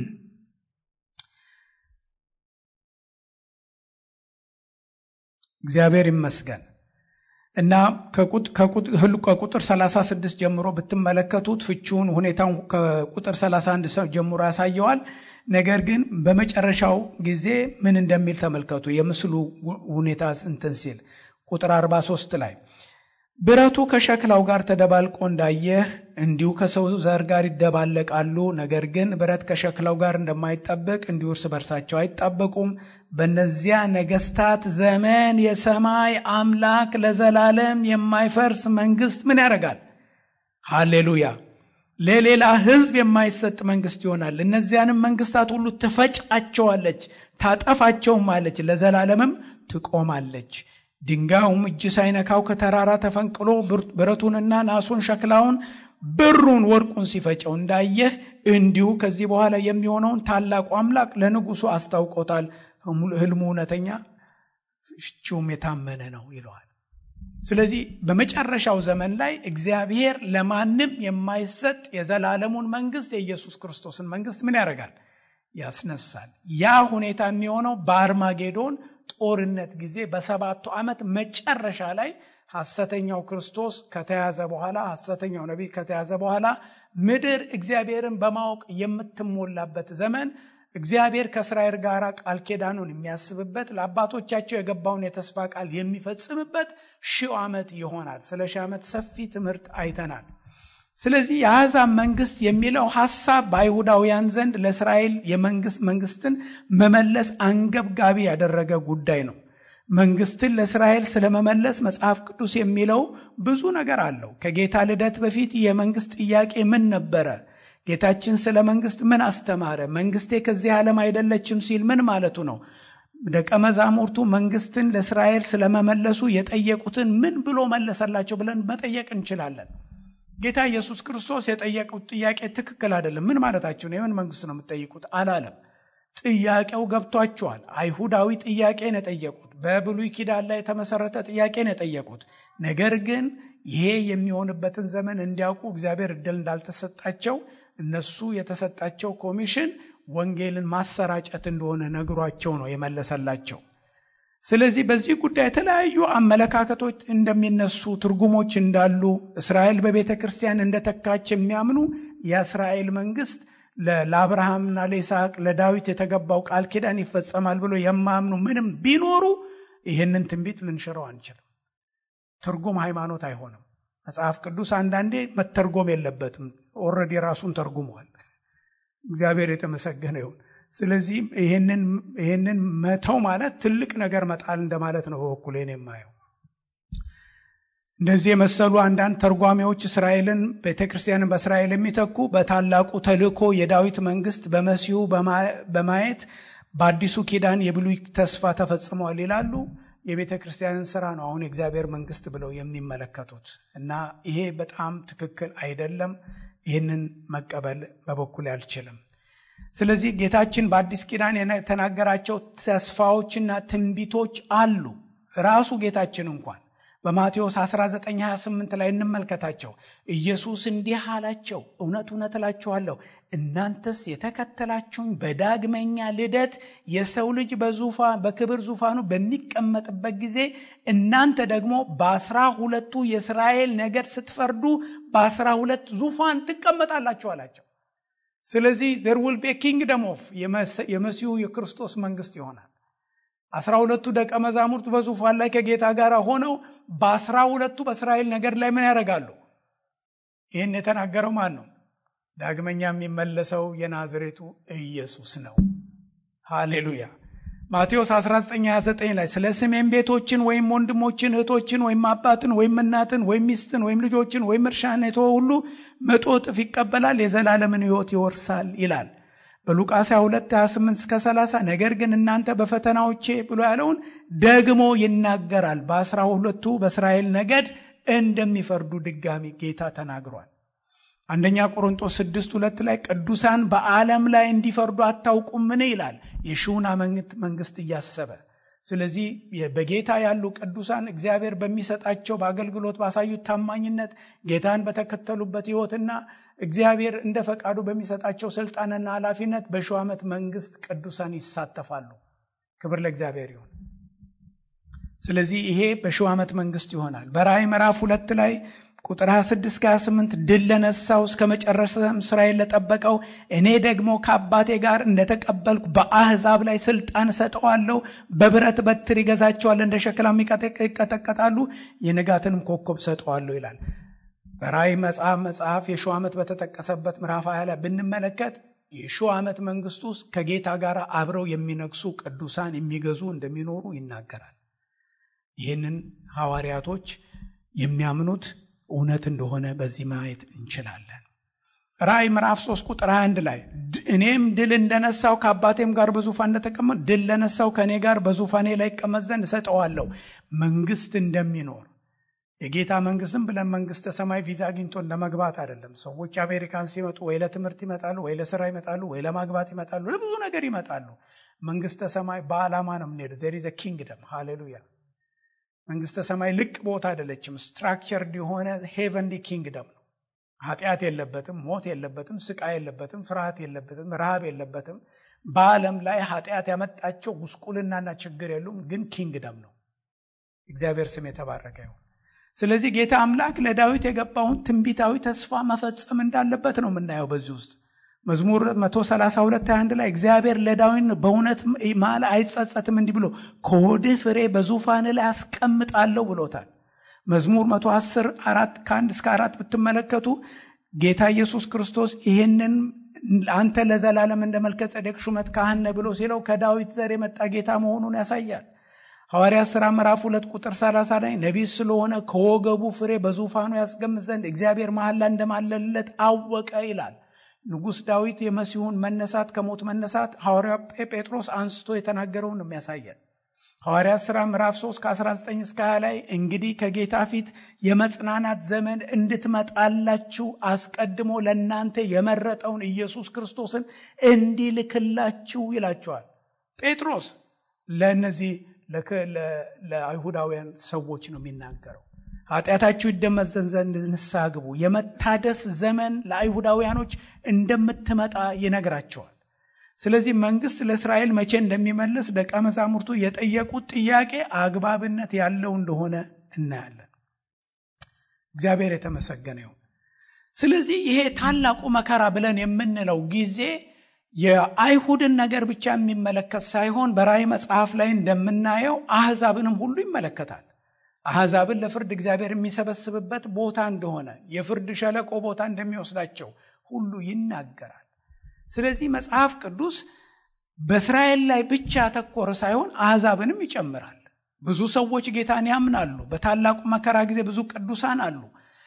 እግዚአብሔር ይመስገን እና ከቁጥር 36 ጀምሮ ብትመለከቱት ፍቺውን ሁኔታውን ከቁጥር 31 ጀምሮ ያሳየዋል። ነገር ግን በመጨረሻው ጊዜ ምን እንደሚል ተመልከቱ። የምስሉ ሁኔታ እንትን ሲል ቁጥር 43 ላይ ብረቱ ከሸክላው ጋር ተደባልቆ እንዳየህ እንዲሁ ከሰው ዘር ጋር ይደባለቃሉ። ነገር ግን ብረት ከሸክላው ጋር እንደማይጣበቅ እንዲሁ እርስ በርሳቸው አይጣበቁም። በእነዚያ ነገስታት ዘመን የሰማይ አምላክ ለዘላለም የማይፈርስ መንግስት ምን ያደርጋል? ሃሌሉያ! ለሌላ ህዝብ የማይሰጥ መንግስት ይሆናል። እነዚያንም መንግስታት ሁሉ ትፈጫቸዋለች፣ ታጠፋቸውም አለች፣ ለዘላለምም ትቆማለች። ድንጋዩም እጅ ሳይነካው ከተራራ ተፈንቅሎ ብረቱንና ናሱን ሸክላውን ብሩን ወርቁን ሲፈጨው እንዳየህ እንዲሁ ከዚህ በኋላ የሚሆነውን ታላቁ አምላክ ለንጉሱ አስታውቆታል። ህልሙ እውነተኛ ፍቺውም የታመነ ነው ይለዋል። ስለዚህ በመጨረሻው ዘመን ላይ እግዚአብሔር ለማንም የማይሰጥ የዘላለሙን መንግስት የኢየሱስ ክርስቶስን መንግስት ምን ያደርጋል? ያስነሳል። ያ ሁኔታ የሚሆነው በአርማጌዶን ጦርነት ጊዜ በሰባቱ ዓመት መጨረሻ ላይ ሐሰተኛው ክርስቶስ ከተያዘ በኋላ ሐሰተኛው ነቢይ ከተያዘ በኋላ ምድር እግዚአብሔርን በማወቅ የምትሞላበት ዘመን እግዚአብሔር ከእስራኤል ጋር ቃል ኪዳኑን የሚያስብበት ለአባቶቻቸው የገባውን የተስፋ ቃል የሚፈጽምበት ሺው ዓመት ይሆናል። ስለ ሺህ ዓመት ሰፊ ትምህርት አይተናል። ስለዚህ የአሕዛብ መንግስት የሚለው ሐሳብ በአይሁዳውያን ዘንድ ለእስራኤል የመንግስት መንግስትን መመለስ አንገብጋቢ ያደረገ ጉዳይ ነው። መንግስትን ለእስራኤል ስለመመለስ መጽሐፍ ቅዱስ የሚለው ብዙ ነገር አለው። ከጌታ ልደት በፊት የመንግስት ጥያቄ ምን ነበረ? ጌታችን ስለ መንግስት ምን አስተማረ? መንግስቴ ከዚህ ዓለም አይደለችም ሲል ምን ማለቱ ነው? ደቀ መዛሙርቱ መንግስትን ለእስራኤል ስለመመለሱ የጠየቁትን ምን ብሎ መለሰላቸው ብለን መጠየቅ እንችላለን። ጌታ ኢየሱስ ክርስቶስ የጠየቁት ጥያቄ ትክክል አይደለም። ምን ማለታቸው ነው? የምን መንግስት ነው የምትጠይቁት አላለም። ጥያቄው ገብቷቸዋል። አይሁዳዊ ጥያቄ ነው የጠየቁት። በብሉይ ኪዳን ላይ የተመሰረተ ጥያቄ ነው የጠየቁት። ነገር ግን ይሄ የሚሆንበትን ዘመን እንዲያውቁ እግዚአብሔር እድል እንዳልተሰጣቸው እነሱ የተሰጣቸው ኮሚሽን ወንጌልን ማሰራጨት እንደሆነ ነግሯቸው ነው የመለሰላቸው። ስለዚህ በዚህ ጉዳይ የተለያዩ አመለካከቶች እንደሚነሱ ትርጉሞች እንዳሉ እስራኤል በቤተ ክርስቲያን እንደተካች የሚያምኑ የእስራኤል መንግስት ለአብርሃምና ለይስሐቅ ለዳዊት የተገባው ቃል ኪዳን ይፈጸማል ብሎ የማያምኑ ምንም ቢኖሩ ይህንን ትንቢት ልንሽረው አንችልም። ትርጉም ሃይማኖት አይሆንም። መጽሐፍ ቅዱስ አንዳንዴ መተርጎም የለበትም። ኦልሬዲ ራሱን ተርጉሟል። እግዚአብሔር የተመሰገነ ይሁን። ስለዚህ ይህንን መተው ማለት ትልቅ ነገር መጣል እንደማለት ነው። በበኩሌ ነው የማየው። እንደዚህ የመሰሉ አንዳንድ ተርጓሚዎች እስራኤልን ቤተ ክርስቲያንን በእስራኤል የሚተኩ በታላቁ ተልእኮ የዳዊት መንግስት በመሲሁ በማየት በአዲሱ ኪዳን የብሉይ ተስፋ ተፈጽመዋል ይላሉ። የቤተ ክርስቲያንን ስራ ነው አሁን የእግዚአብሔር መንግስት ብለው የሚመለከቱት እና ይሄ በጣም ትክክል አይደለም። ይህንን መቀበል በበኩል አልችልም። ስለዚህ ጌታችን በአዲስ ኪዳን የተናገራቸው ተስፋዎችና ትንቢቶች አሉ። ራሱ ጌታችን እንኳን በማቴዎስ 1928 ላይ እንመልከታቸው። ኢየሱስ እንዲህ አላቸው፣ እውነት እውነት እላችኋለሁ እናንተስ የተከተላችሁኝ በዳግመኛ ልደት የሰው ልጅ በዙፋ በክብር ዙፋኑ በሚቀመጥበት ጊዜ እናንተ ደግሞ በአስራ ሁለቱ የእስራኤል ነገድ ስትፈርዱ በአስራ ሁለት ዙፋን ትቀመጣላችሁ አላቸው። ስለዚህ ዘር ዊል ቤ ኪንግደም ኦፍ የመሲሁ የክርስቶስ መንግስት ይሆናል። አስራ ሁለቱ ደቀ መዛሙርት በዙፋን ላይ ከጌታ ጋር ሆነው በአስራ ሁለቱ በእስራኤል ነገድ ላይ ምን ያደርጋሉ? ይህን የተናገረው ማን ነው? ዳግመኛ የሚመለሰው የናዝሬቱ ኢየሱስ ነው። ሃሌሉያ። ማቴዎስ 1929 ላይ ስለ ስሜን ቤቶችን ወይም ወንድሞችን እህቶችን ወይም አባትን ወይም እናትን ወይም ሚስትን ወይም ልጆችን ወይም እርሻን የተወ ሁሉ መቶ እጥፍ ይቀበላል፣ የዘላለምን ሕይወት ይወርሳል ይላል። በሉቃስ 22 28 እስከ 30 ነገር ግን እናንተ በፈተናዎቼ ብሎ ያለውን ደግሞ ይናገራል። በአስራ ሁለቱ በእስራኤል ነገድ እንደሚፈርዱ ድጋሚ ጌታ ተናግሯል። አንደኛ ቆሮንጦስ 6 ሁለት ላይ ቅዱሳን በዓለም ላይ እንዲፈርዱ አታውቁምን ይላል የሺውን ዓመት መንግስት እያሰበ ስለዚህ በጌታ ያሉ ቅዱሳን እግዚአብሔር በሚሰጣቸው በአገልግሎት ባሳዩት ታማኝነት ጌታን በተከተሉበት ሕይወትና እግዚአብሔር እንደ ፈቃዱ በሚሰጣቸው ስልጣንና ኃላፊነት በሺው ዓመት መንግስት ቅዱሳን ይሳተፋሉ። ክብር ለእግዚአብሔር ይሁን። ስለዚህ ይሄ በሺው ዓመት መንግስት ይሆናል። በራእይ ምዕራፍ ሁለት ላይ ቁጥር 26 28 ድል ለነሳው እስከ መጨረሻም ስራዬን ለጠበቀው እኔ ደግሞ ከአባቴ ጋር እንደተቀበልኩ በአህዛብ ላይ ስልጣን እሰጠዋለሁ። በብረት በትር ይገዛቸዋል፣ እንደ ሸክላም ይቀጠቀጣሉ፣ የንጋትንም ኮከብ እሰጠዋለሁ ይላል። በራእይ መጽሐፍ መጽሐፍ የሺው ዓመት በተጠቀሰበት ምዕራፍ ሀያ ላይ ብንመለከት የሺው ዓመት መንግስት ውስጥ ከጌታ ጋር አብረው የሚነግሱ ቅዱሳን የሚገዙ እንደሚኖሩ ይናገራል። ይህንን ሐዋርያቶች የሚያምኑት እውነት እንደሆነ በዚህ ማየት እንችላለን። ራእይ ምዕራፍ 3 ቁጥር 21 ላይ እኔም ድል እንደነሳው ከአባቴም ጋር በዙፋን እንደተቀመጥ ድል ለነሳው ከእኔ ጋር በዙፋኔ ላይ ይቀመጥ ዘንድ እሰጠዋለሁ። መንግስት እንደሚኖር የጌታ መንግስትም ብለን መንግስተ ሰማይ ቪዛ አግኝቶን ለመግባት አይደለም። ሰዎች አሜሪካን ሲመጡ ወይ ለትምህርት ይመጣሉ፣ ወይ ለስራ ይመጣሉ፣ ወይ ለማግባት ይመጣሉ፣ ለብዙ ነገር ይመጣሉ። መንግስተ ሰማይ በዓላማ ነው የምንሄደው። ዜር ኢዝ ኪንግደም ሃሌሉያ። መንግስተ ሰማይ ልቅ ቦታ አይደለችም። ስትራክቸርድ የሆነ ሄቨንሊ ኪንግደም ነው። ኃጢአት የለበትም፣ ሞት የለበትም፣ ስቃይ የለበትም፣ ፍርሃት የለበትም፣ ረሃብ የለበትም። በዓለም ላይ ኃጢአት ያመጣቸው ጉስቁልናና ችግር የሉም፣ ግን ኪንግደም ነው። እግዚአብሔር ስም የተባረከ ይሁን። ስለዚህ ጌታ አምላክ ለዳዊት የገባውን ትንቢታዊ ተስፋ መፈጸም እንዳለበት ነው የምናየው በዚህ ውስጥ መዝሙር 132 21 ላይ እግዚአብሔር ለዳዊት በእውነት ማለ አይጸጸትም እንዲህ ብሎ ከሆድህ ፍሬ በዙፋን ላይ አስቀምጣለሁ ብሎታል መዝሙር 110 አራት ከአንድ እስከ አራት ብትመለከቱ ጌታ ኢየሱስ ክርስቶስ ይህንን አንተ ለዘላለም እንደ መልከ ጸደቅ ሹመት ካህነ ብሎ ሲለው ከዳዊት ዘር የመጣ ጌታ መሆኑን ያሳያል ሐዋርያ ሥራ ምዕራፍ ሁለት ቁጥር 30 ላይ ነቢይ ስለሆነ ከወገቡ ፍሬ በዙፋኑ ያስገምት ዘንድ እግዚአብሔር መሐላ እንደማለለት አወቀ ይላል ንጉሥ ዳዊት የመሲሁን መነሳት ከሞት መነሳት ሐዋርያ ጴጥሮስ አንስቶ የተናገረውን ነው የሚያሳየን ሐዋርያ ሥራ ምዕራፍ 3 ከ19 እስከ 20 ላይ እንግዲህ ከጌታ ፊት የመጽናናት ዘመን እንድትመጣላችሁ አስቀድሞ ለእናንተ የመረጠውን ኢየሱስ ክርስቶስን እንዲልክላችሁ ይላቸዋል ጴጥሮስ ለእነዚህ ለአይሁዳውያን ሰዎች ነው የሚናገረው ኃጢአታችሁ ይደመዘን ዘንድ ንስሐ ግቡ የመታደስ ዘመን ለአይሁዳውያኖች እንደምትመጣ ይነግራቸዋል ስለዚህ መንግስት ለእስራኤል መቼ እንደሚመልስ ደቀ መዛሙርቱ የጠየቁት ጥያቄ አግባብነት ያለው እንደሆነ እናያለን እግዚአብሔር የተመሰገነ ይሁን ስለዚህ ይሄ ታላቁ መከራ ብለን የምንለው ጊዜ የአይሁድን ነገር ብቻ የሚመለከት ሳይሆን በራእይ መጽሐፍ ላይ እንደምናየው አህዛብንም ሁሉ ይመለከታል አሕዛብን ለፍርድ እግዚአብሔር የሚሰበስብበት ቦታ እንደሆነ የፍርድ ሸለቆ ቦታ እንደሚወስዳቸው ሁሉ ይናገራል ስለዚህ መጽሐፍ ቅዱስ በእስራኤል ላይ ብቻ ያተኮረ ሳይሆን አሕዛብንም ይጨምራል ብዙ ሰዎች ጌታን ያምናሉ በታላቁ መከራ ጊዜ ብዙ ቅዱሳን አሉ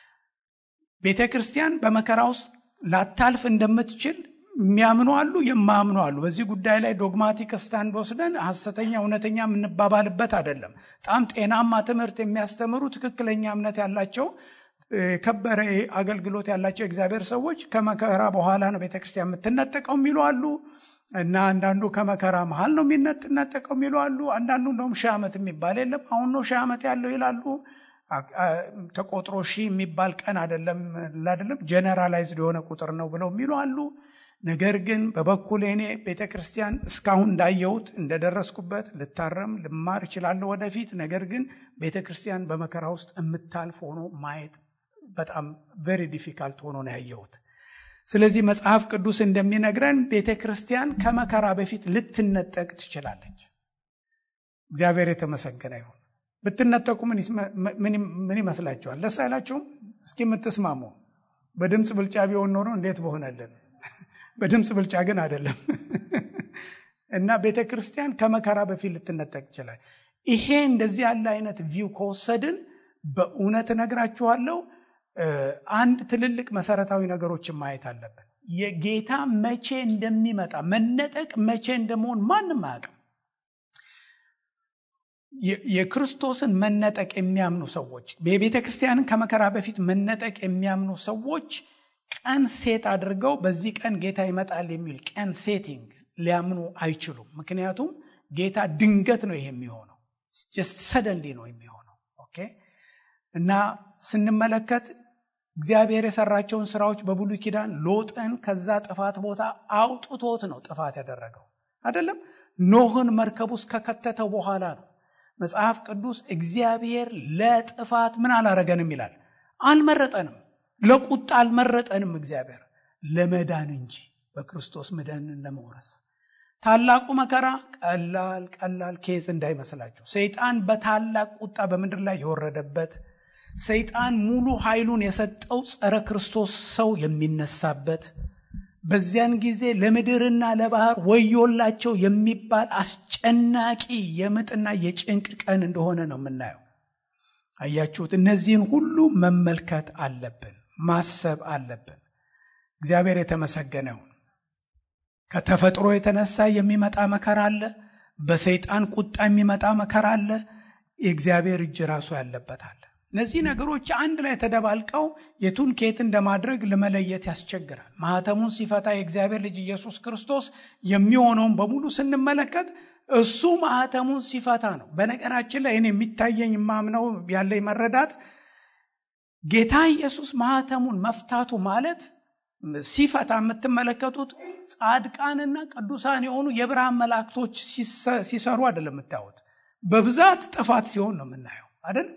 ቤተ ክርስቲያን በመከራ ውስጥ ላታልፍ እንደምትችል የሚያምኑ አሉ የማያምኑ አሉ በዚህ ጉዳይ ላይ ዶግማቲክ ስታንድ ወስደን ሐሰተኛ እውነተኛ የምንባባልበት አይደለም በጣም ጤናማ ትምህርት የሚያስተምሩ ትክክለኛ እምነት ያላቸው ከበረ አገልግሎት ያላቸው እግዚአብሔር ሰዎች ከመከራ በኋላ ነው ቤተክርስቲያን የምትነጠቀው የሚሉ አሉ እና አንዳንዱ ከመከራ መሀል ነው የሚነጠቀው የሚሉ አሉ አንዳንዱ እንደውም ሺህ ዓመት የሚባል የለም አሁን ነው ሺህ ዓመት ያለው ይላሉ ተቆጥሮ ሺህ የሚባል ቀን አይደለም አይደለም ጀነራላይዝድ የሆነ ቁጥር ነው ብለው የሚሉ አሉ ነገር ግን በበኩል እኔ ቤተ ክርስቲያን እስካሁን እንዳየሁት እንደደረስኩበት ልታረም ልማር እችላለሁ ወደፊት ነገር ግን ቤተ ክርስቲያን በመከራ ውስጥ የምታልፍ ሆኖ ማየት በጣም ቨሪ ዲፊካልት ሆኖ ነው ያየሁት ስለዚህ መጽሐፍ ቅዱስ እንደሚነግረን ቤተ ክርስቲያን ከመከራ በፊት ልትነጠቅ ትችላለች እግዚአብሔር የተመሰገነ ይሁን ብትነጠቁ ምን ይመስላችኋል ደስ አይላችሁም እስኪ የምትስማሙ በድምፅ ብልጫ ቢሆን ኖሮ እንዴት በሆነልን በድምፅ ብልጫ ግን አይደለም እና ቤተ ክርስቲያን ከመከራ በፊት ልትነጠቅ ይችላል ይሄ እንደዚህ ያለ አይነት ቪው ከወሰድን በእውነት እነግራችኋለሁ አንድ ትልልቅ መሰረታዊ ነገሮችን ማየት አለብን የጌታ መቼ እንደሚመጣ መነጠቅ መቼ እንደመሆን ማንም አያውቅም የክርስቶስን መነጠቅ የሚያምኑ ሰዎች የቤተ ክርስቲያንን ከመከራ በፊት መነጠቅ የሚያምኑ ሰዎች ቀን ሴት አድርገው በዚህ ቀን ጌታ ይመጣል የሚል ቀን ሴቲንግ ሊያምኑ አይችሉም ምክንያቱም ጌታ ድንገት ነው ይሄ የሚሆነው ሰደንሊ ነው የሚሆነው ኦኬ እና ስንመለከት እግዚአብሔር የሰራቸውን ስራዎች በብሉይ ኪዳን ሎጥን ከዛ ጥፋት ቦታ አውጥቶት ነው ጥፋት ያደረገው አይደለም ኖህን መርከብ ውስጥ ከከተተው በኋላ ነው መጽሐፍ ቅዱስ እግዚአብሔር ለጥፋት ምን አላረገንም ይላል አልመረጠንም ለቁጣ አልመረጠንም እግዚአብሔር ለመዳን እንጂ በክርስቶስ መዳንን ለመውረስ ታላቁ መከራ ቀላል ቀላል ኬዝ እንዳይመስላችሁ ሰይጣን በታላቅ ቁጣ በምድር ላይ የወረደበት ሰይጣን ሙሉ ኃይሉን የሰጠው ጸረ ክርስቶስ ሰው የሚነሳበት በዚያን ጊዜ ለምድርና ለባህር ወዮላቸው የሚባል አስጨናቂ የምጥና የጭንቅ ቀን እንደሆነ ነው የምናየው አያችሁት እነዚህን ሁሉ መመልከት አለብን ማሰብ አለብን እግዚአብሔር የተመሰገነውን ከተፈጥሮ የተነሳ የሚመጣ መከራ አለ በሰይጣን ቁጣ የሚመጣ መከራ አለ የእግዚአብሔር እጅ ራሱ ያለበት አለ እነዚህ ነገሮች አንድ ላይ ተደባልቀው የቱን ኬት እንደማድረግ ለመለየት ያስቸግራል ማህተሙን ሲፈታ የእግዚአብሔር ልጅ ኢየሱስ ክርስቶስ የሚሆነውን በሙሉ ስንመለከት እሱ ማህተሙን ሲፈታ ነው በነገራችን ላይ እኔ የሚታየኝ የማምነው ያለኝ መረዳት ጌታ ኢየሱስ ማህተሙን መፍታቱ ማለት ሲፈታ የምትመለከቱት ጻድቃንና ቅዱሳን የሆኑ የብርሃን መላእክቶች ሲሰሩ አይደለም የምታዩት በብዛት ጥፋት ሲሆን ነው የምናየው አይደል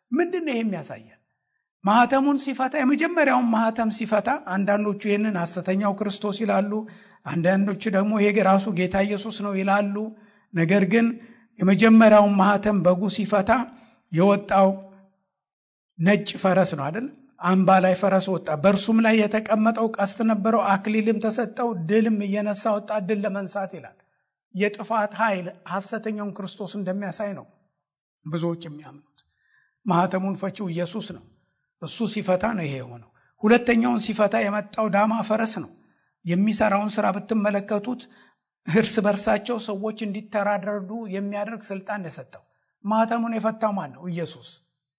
ምንድን ነው ይሄ የሚያሳየን? ማህተሙን ሲፈታ የመጀመሪያውን ማህተም ሲፈታ አንዳንዶቹ ይህንን ሐሰተኛው ክርስቶስ ይላሉ፣ አንዳንዶቹ ደግሞ ይሄ ራሱ ጌታ ኢየሱስ ነው ይላሉ። ነገር ግን የመጀመሪያውን ማህተም በጉ ሲፈታ የወጣው ነጭ ፈረስ ነው አይደል? አምባ ላይ ፈረስ ወጣ። በእርሱም ላይ የተቀመጠው ቀስት ነበረው፣ አክሊልም ተሰጠው፣ ድልም እየነሳ ወጣ፣ ድል ለመንሳት ይላል። የጥፋት ኃይል ሐሰተኛውን ክርስቶስ እንደሚያሳይ ነው ብዙዎች የሚያምኑት። ማህተሙን ፈቺው ኢየሱስ ነው። እሱ ሲፈታ ነው ይሄ የሆነው። ሁለተኛውን ሲፈታ የመጣው ዳማ ፈረስ ነው። የሚሰራውን ስራ ብትመለከቱት እርስ በርሳቸው ሰዎች እንዲተራረዱ የሚያደርግ ስልጣን የሰጠው ማህተሙን የፈታው ማን ነው? ኢየሱስ።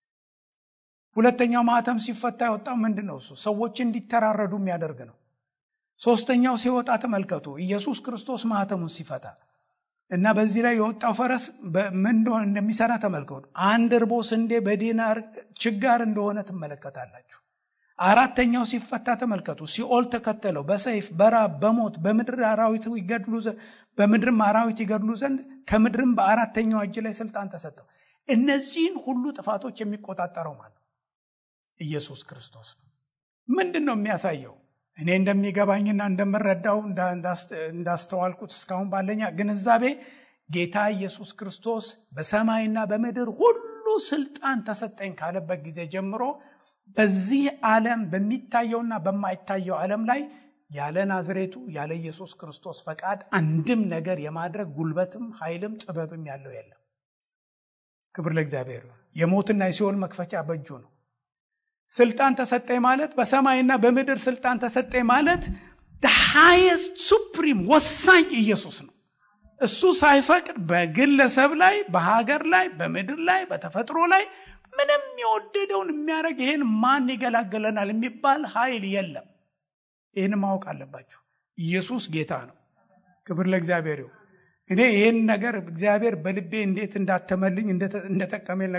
ሁለተኛው ማህተም ሲፈታ የወጣው ምንድን ነው? እሱ ሰዎች እንዲተራረዱ የሚያደርግ ነው። ሶስተኛው ሲወጣ ተመልከቱ፣ ኢየሱስ ክርስቶስ ማህተሙን ሲፈታ እና በዚህ ላይ የወጣው ፈረስ ምን እንደሆነ እንደሚሰራ ተመልከቱ። አንድ እርቦ ስንዴ በዲናር ችጋር እንደሆነ ትመለከታላችሁ። አራተኛው ሲፈታ ተመልከቱ። ሲኦል ተከተለው፣ በሰይፍ በራብ በሞት በምድር አራዊት ይገድሉ በምድርም አራዊት ይገድሉ ዘንድ ከምድርም በአራተኛው እጅ ላይ ስልጣን ተሰጠው። እነዚህን ሁሉ ጥፋቶች የሚቆጣጠረው ማለት ኢየሱስ ክርስቶስ ነው። ምንድን ነው የሚያሳየው? እኔ እንደሚገባኝና እንደምረዳው እንዳስተዋልኩት እስካሁን ባለኛ ግንዛቤ ጌታ ኢየሱስ ክርስቶስ በሰማይና በምድር ሁሉ ስልጣን ተሰጠኝ ካለበት ጊዜ ጀምሮ በዚህ ዓለም በሚታየውና በማይታየው ዓለም ላይ ያለ ናዝሬቱ ያለ ኢየሱስ ክርስቶስ ፈቃድ አንድም ነገር የማድረግ ጉልበትም ኃይልም ጥበብም ያለው የለም። ክብር ለእግዚአብሔር። የሞትና የሲኦል መክፈቻ በእጁ ነው። ስልጣን ተሰጠኝ ማለት በሰማይና በምድር ስልጣን ተሰጠኝ ማለት ሃይስት ሱፕሪም ወሳኝ ኢየሱስ ነው። እሱ ሳይፈቅድ በግለሰብ ላይ፣ በሀገር ላይ፣ በምድር ላይ፣ በተፈጥሮ ላይ ምንም የወደደውን የሚያደርግ ይህን ማን ይገላገለናል የሚባል ኃይል የለም። ይህን ማወቅ አለባችሁ። ኢየሱስ ጌታ ነው። ክብር ለእግዚአብሔር ይሁን። እኔ ይህን ነገር እግዚአብሔር በልቤ እንዴት እንዳተመልኝ እንደጠቀመኝ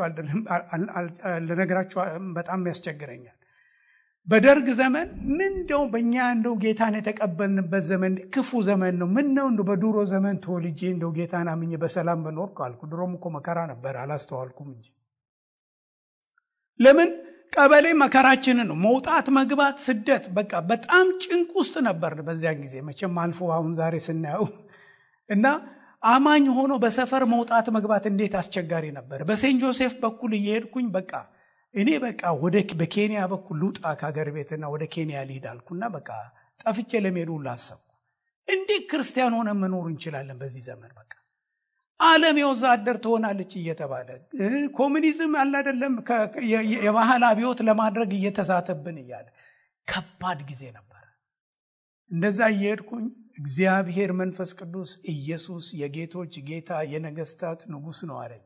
ልነግራችሁ በጣም ያስቸግረኛል። በደርግ ዘመን ምን እንደው በእኛ እንደው ጌታን የተቀበልንበት ዘመን ክፉ ዘመን ነው። ምን ነው እንደው በድሮ ዘመን ተወልጄ እንደው ጌታን አምኜ በሰላም በኖርኩ አልኩ። ድሮም እኮ መከራ ነበር፣ አላስተዋልኩም እንጂ ለምን ቀበሌ መከራችንን ነው። መውጣት መግባት፣ ስደት በቃ በጣም ጭንቅ ውስጥ ነበር በዚያን ጊዜ። መቼም አልፎ አሁን ዛሬ ስናየው እና አማኝ ሆኖ በሰፈር መውጣት መግባት እንዴት አስቸጋሪ ነበር። በሴንት ጆሴፍ በኩል እየሄድኩኝ በቃ እኔ በቃ ወደ በኬንያ በኩል ልውጣ ከሀገር ቤትና ወደ ኬንያ ልሂድ አልኩና በቃ ጠፍቼ ለመሄድ ሁሉ አሰብኩ። እንዴት ክርስቲያን ሆነ መኖር እንችላለን በዚህ ዘመን? በቃ ዓለም የወዛደር ትሆናለች እየተባለ ኮሚኒዝም አለ አይደለም የባህል አብዮት ለማድረግ እየተሳተብን እያለ ከባድ ጊዜ ነበር። እንደዛ እየሄድኩኝ እግዚአብሔር መንፈስ ቅዱስ ኢየሱስ የጌቶች ጌታ የነገስታት ንጉሥ ነው አለኝ።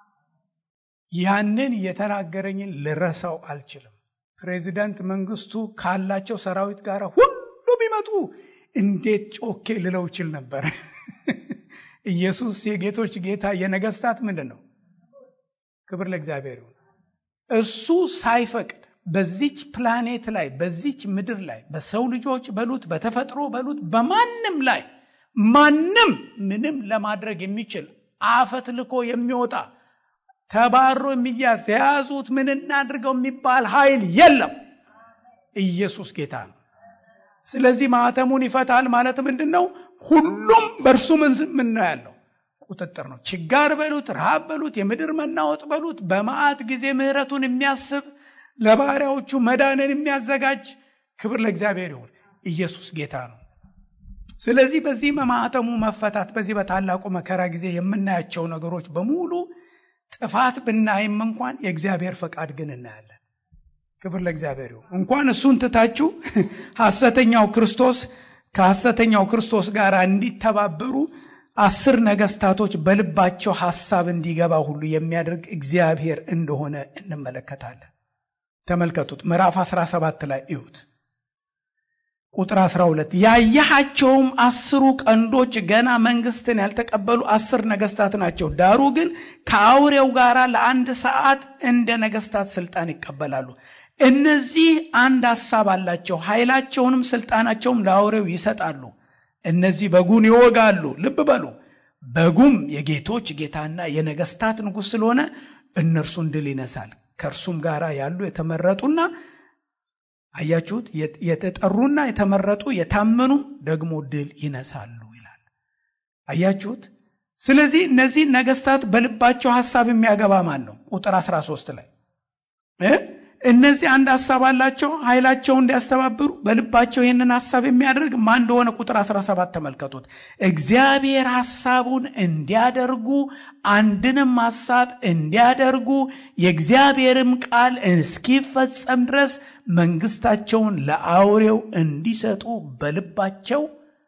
ያንን የተናገረኝን ልረሳው አልችልም። ፕሬዚዳንት መንግስቱ ካላቸው ሰራዊት ጋር ሁሉ ቢመጡ እንዴት ጮኬ ልለው ይችል ነበር። ኢየሱስ የጌቶች ጌታ የነገስታት ምንድን ነው? ክብር ለእግዚአብሔር ይሁን። እሱ ሳይፈቅድ በዚች ፕላኔት ላይ በዚች ምድር ላይ በሰው ልጆች በሉት በተፈጥሮ በሉት በማንም ላይ ማንም ምንም ለማድረግ የሚችል አፈት ልኮ የሚወጣ ተባሮ የሚያዝ የያዙት ምን እናድርገው የሚባል ኃይል የለም። ኢየሱስ ጌታ ነው። ስለዚህ ማህተሙን ይፈታል ማለት ምንድን ነው? ሁሉም በእርሱ ምን ነው ያለው? ቁጥጥር ነው። ችጋር በሉት፣ ረሃብ በሉት፣ የምድር መናወጥ በሉት፣ በመዓት ጊዜ ምሕረቱን የሚያስብ ለባሪያዎቹ መዳንን የሚያዘጋጅ ክብር ለእግዚአብሔር ይሁን። ኢየሱስ ጌታ ነው። ስለዚህ በዚህ ማህተሙ መፈታት በዚህ በታላቁ መከራ ጊዜ የምናያቸው ነገሮች በሙሉ ጥፋት ብናይም እንኳን የእግዚአብሔር ፈቃድ ግን እናያለን። ክብር ለእግዚአብሔር ይሁን። እንኳን እሱን ትታችሁ ሐሰተኛው ክርስቶስ ከሐሰተኛው ክርስቶስ ጋር እንዲተባበሩ አስር ነገስታቶች በልባቸው ሐሳብ እንዲገባ ሁሉ የሚያደርግ እግዚአብሔር እንደሆነ እንመለከታለን። ተመልከቱት። ምዕራፍ 17 ላይ እዩት። ቁጥር 12 ያየሃቸውም አስሩ ቀንዶች ገና መንግስትን ያልተቀበሉ አስር ነገስታት ናቸው። ዳሩ ግን ከአውሬው ጋር ለአንድ ሰዓት እንደ ነገስታት ስልጣን ይቀበላሉ። እነዚህ አንድ ሐሳብ አላቸው፣ ኃይላቸውንም ስልጣናቸውም ለአውሬው ይሰጣሉ። እነዚህ በጉን ይወጋሉ። ልብ በሉ፣ በጉም የጌቶች ጌታና የነገስታት ንጉሥ ስለሆነ እነርሱን ድል ይነሳል። ከእርሱም ጋር ያሉ የተመረጡና አያችሁት፣ የተጠሩና የተመረጡ የታመኑ ደግሞ ድል ይነሳሉ ይላል። አያችሁት። ስለዚህ እነዚህ ነገስታት በልባቸው ሀሳብ የሚያገባ ማን ነው? ቁጥር 13 ላይ እነዚህ አንድ ሀሳብ አላቸው፣ ኃይላቸውን እንዲያስተባብሩ በልባቸው ይህንን ሀሳብ የሚያደርግ ማን እንደሆነ ቁጥር 17 ተመልከቱት። እግዚአብሔር ሀሳቡን እንዲያደርጉ አንድንም ሀሳብ እንዲያደርጉ የእግዚአብሔርም ቃል እስኪፈጸም ድረስ መንግስታቸውን ለአውሬው እንዲሰጡ በልባቸው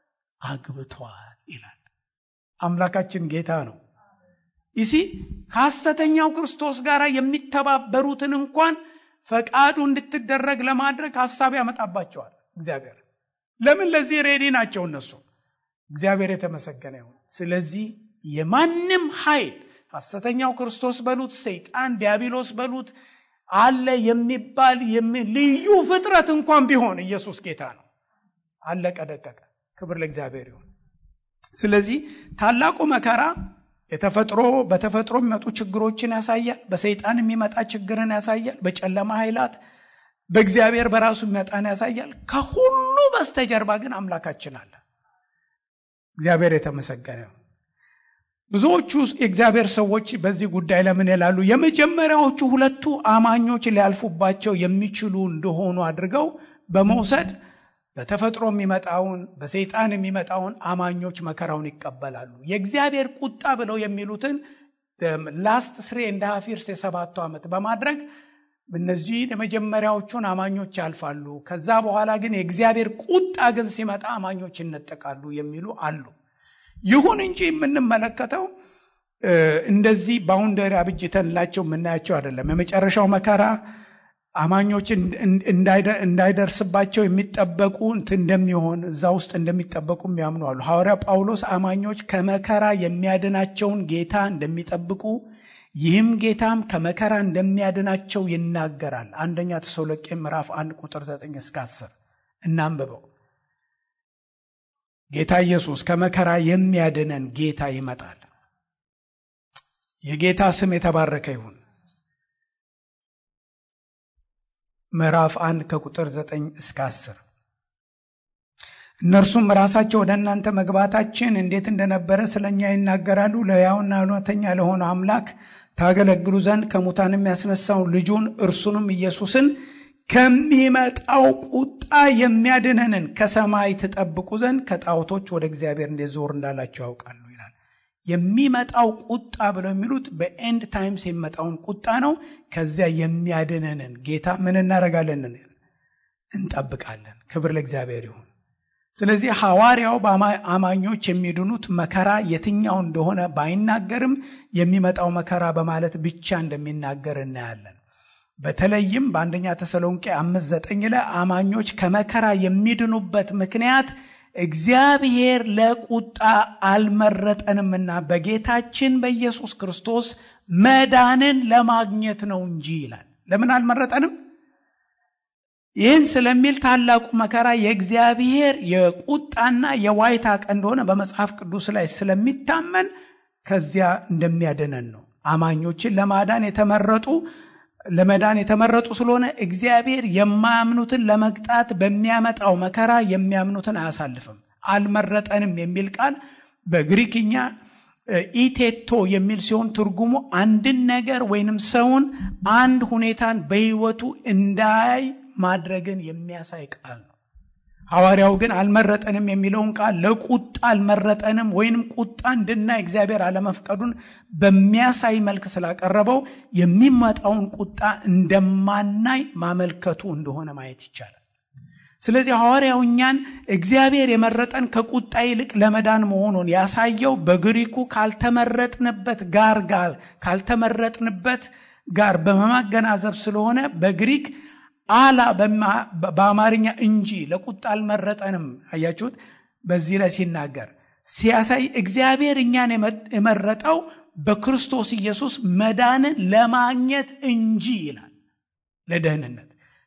አግብተዋል ይላል። አምላካችን ጌታ ነው። ይሲ ከሐሰተኛው ክርስቶስ ጋር የሚተባበሩትን እንኳን ፈቃዱ እንድትደረግ ለማድረግ ሀሳብ ያመጣባቸዋል እግዚአብሔር። ለምን? ለዚህ ሬዲ ናቸው እነሱ። እግዚአብሔር የተመሰገነ ይሁን። ስለዚህ የማንም ኃይል ሐሰተኛው ክርስቶስ በሉት፣ ሰይጣን ዲያብሎስ በሉት፣ አለ የሚባል ልዩ ፍጥረት እንኳን ቢሆን ኢየሱስ ጌታ ነው። አለቀ ደቀቀ። ክብር ለእግዚአብሔር ይሁን። ስለዚህ ታላቁ መከራ የተፈጥሮ በተፈጥሮ የሚመጡ ችግሮችን ያሳያል። በሰይጣን የሚመጣ ችግርን ያሳያል። በጨለማ ኃይላት በእግዚአብሔር በራሱ የሚመጣን ያሳያል። ከሁሉ በስተጀርባ ግን አምላካችን አለ። እግዚአብሔር የተመሰገነ ነው። ብዙዎቹ የእግዚአብሔር ሰዎች በዚህ ጉዳይ ለምን ይላሉ? የመጀመሪያዎቹ ሁለቱ አማኞች ሊያልፉባቸው የሚችሉ እንደሆኑ አድርገው በመውሰድ በተፈጥሮ የሚመጣውን በሰይጣን የሚመጣውን አማኞች መከራውን ይቀበላሉ። የእግዚአብሔር ቁጣ ብለው የሚሉትን ላስት ስሬ እንደ ሀፊርስ የሰባቱ ዓመት በማድረግ እነዚህ የመጀመሪያዎቹን አማኞች ያልፋሉ። ከዛ በኋላ ግን የእግዚአብሔር ቁጣ ግን ሲመጣ አማኞች ይነጠቃሉ የሚሉ አሉ። ይሁን እንጂ የምንመለከተው እንደዚህ ባውንደሪ አብጅተንላቸው የምናያቸው አይደለም። የመጨረሻው መከራ አማኞች እንዳይደርስባቸው የሚጠበቁ እንደሚሆን እዛ ውስጥ እንደሚጠበቁ የሚያምኑ አሉ። ሐዋርያ ጳውሎስ አማኞች ከመከራ የሚያድናቸውን ጌታ እንደሚጠብቁ ይህም ጌታም ከመከራ እንደሚያድናቸው ይናገራል። አንደኛ ተሰሎቄ ምዕራፍ 1 ቁጥር 9 እስከ 10 እናንብበው። ጌታ ኢየሱስ ከመከራ የሚያድነን ጌታ ይመጣል። የጌታ ስም የተባረከ ይሁን። ምዕራፍ 1 ከቁጥር 9 እስከ 10 እነርሱም ራሳቸው ወደ እናንተ መግባታችን እንዴት እንደነበረ ስለ እኛ ይናገራሉ። ለሕያውና እውነተኛ ለሆነ አምላክ ታገለግሉ ዘንድ ከሙታንም ያስነሳውን ልጁን እርሱንም ኢየሱስን ከሚመጣው ቁጣ የሚያድነንን ከሰማይ ትጠብቁ ዘንድ ከጣዖቶች ወደ እግዚአብሔር እንዴት ዞር እንዳላቸው ያውቃሉ ይላል። የሚመጣው ቁጣ ብለው የሚሉት በኤንድ ታይምስ የሚመጣውን ቁጣ ነው። ከዚያ የሚያድነንን ጌታ ምን እናደርጋለን? እንጠብቃለን። ክብር ለእግዚአብሔር ይሁን። ስለዚህ ሐዋርያው በአማኞች የሚድኑት መከራ የትኛው እንደሆነ ባይናገርም የሚመጣው መከራ በማለት ብቻ እንደሚናገር እናያለን። በተለይም በአንደኛ ተሰሎንቄ አምስት ዘጠኝ ላይ አማኞች ከመከራ የሚድኑበት ምክንያት እግዚአብሔር ለቁጣ አልመረጠንምና በጌታችን በኢየሱስ ክርስቶስ መዳንን ለማግኘት ነው እንጂ ይላል። ለምን አልመረጠንም? ይህን ስለሚል ታላቁ መከራ የእግዚአብሔር የቁጣና የዋይታ ቀን እንደሆነ በመጽሐፍ ቅዱስ ላይ ስለሚታመን ከዚያ እንደሚያድነን ነው። አማኞችን ለማዳን የተመረጡ ለመዳን የተመረጡ ስለሆነ እግዚአብሔር የማያምኑትን ለመቅጣት በሚያመጣው መከራ የሚያምኑትን አያሳልፍም። አልመረጠንም የሚል ቃል በግሪክኛ ኢቴቶ የሚል ሲሆን ትርጉሙ አንድን ነገር ወይንም ሰውን አንድ ሁኔታን በሕይወቱ እንዳያይ ማድረግን የሚያሳይ ቃል ነው። ሐዋርያው ግን አልመረጠንም የሚለውን ቃል ለቁጣ አልመረጠንም ወይንም ቁጣ እንድናይ እግዚአብሔር አለመፍቀዱን በሚያሳይ መልክ ስላቀረበው የሚመጣውን ቁጣ እንደማናይ ማመልከቱ እንደሆነ ማየት ይቻላል። ስለዚህ ሐዋርያው እኛን እግዚአብሔር የመረጠን ከቁጣ ይልቅ ለመዳን መሆኑን ያሳየው በግሪኩ ካልተመረጥንበት ጋር ጋር ካልተመረጥንበት ጋር በማገናዘብ ስለሆነ በግሪክ አላ በአማርኛ እንጂ ለቁጣ አልመረጠንም። አያችሁት? በዚህ ላይ ሲናገር ሲያሳይ እግዚአብሔር እኛን የመረጠው በክርስቶስ ኢየሱስ መዳንን ለማግኘት እንጂ ይላል፣ ለደህንነት።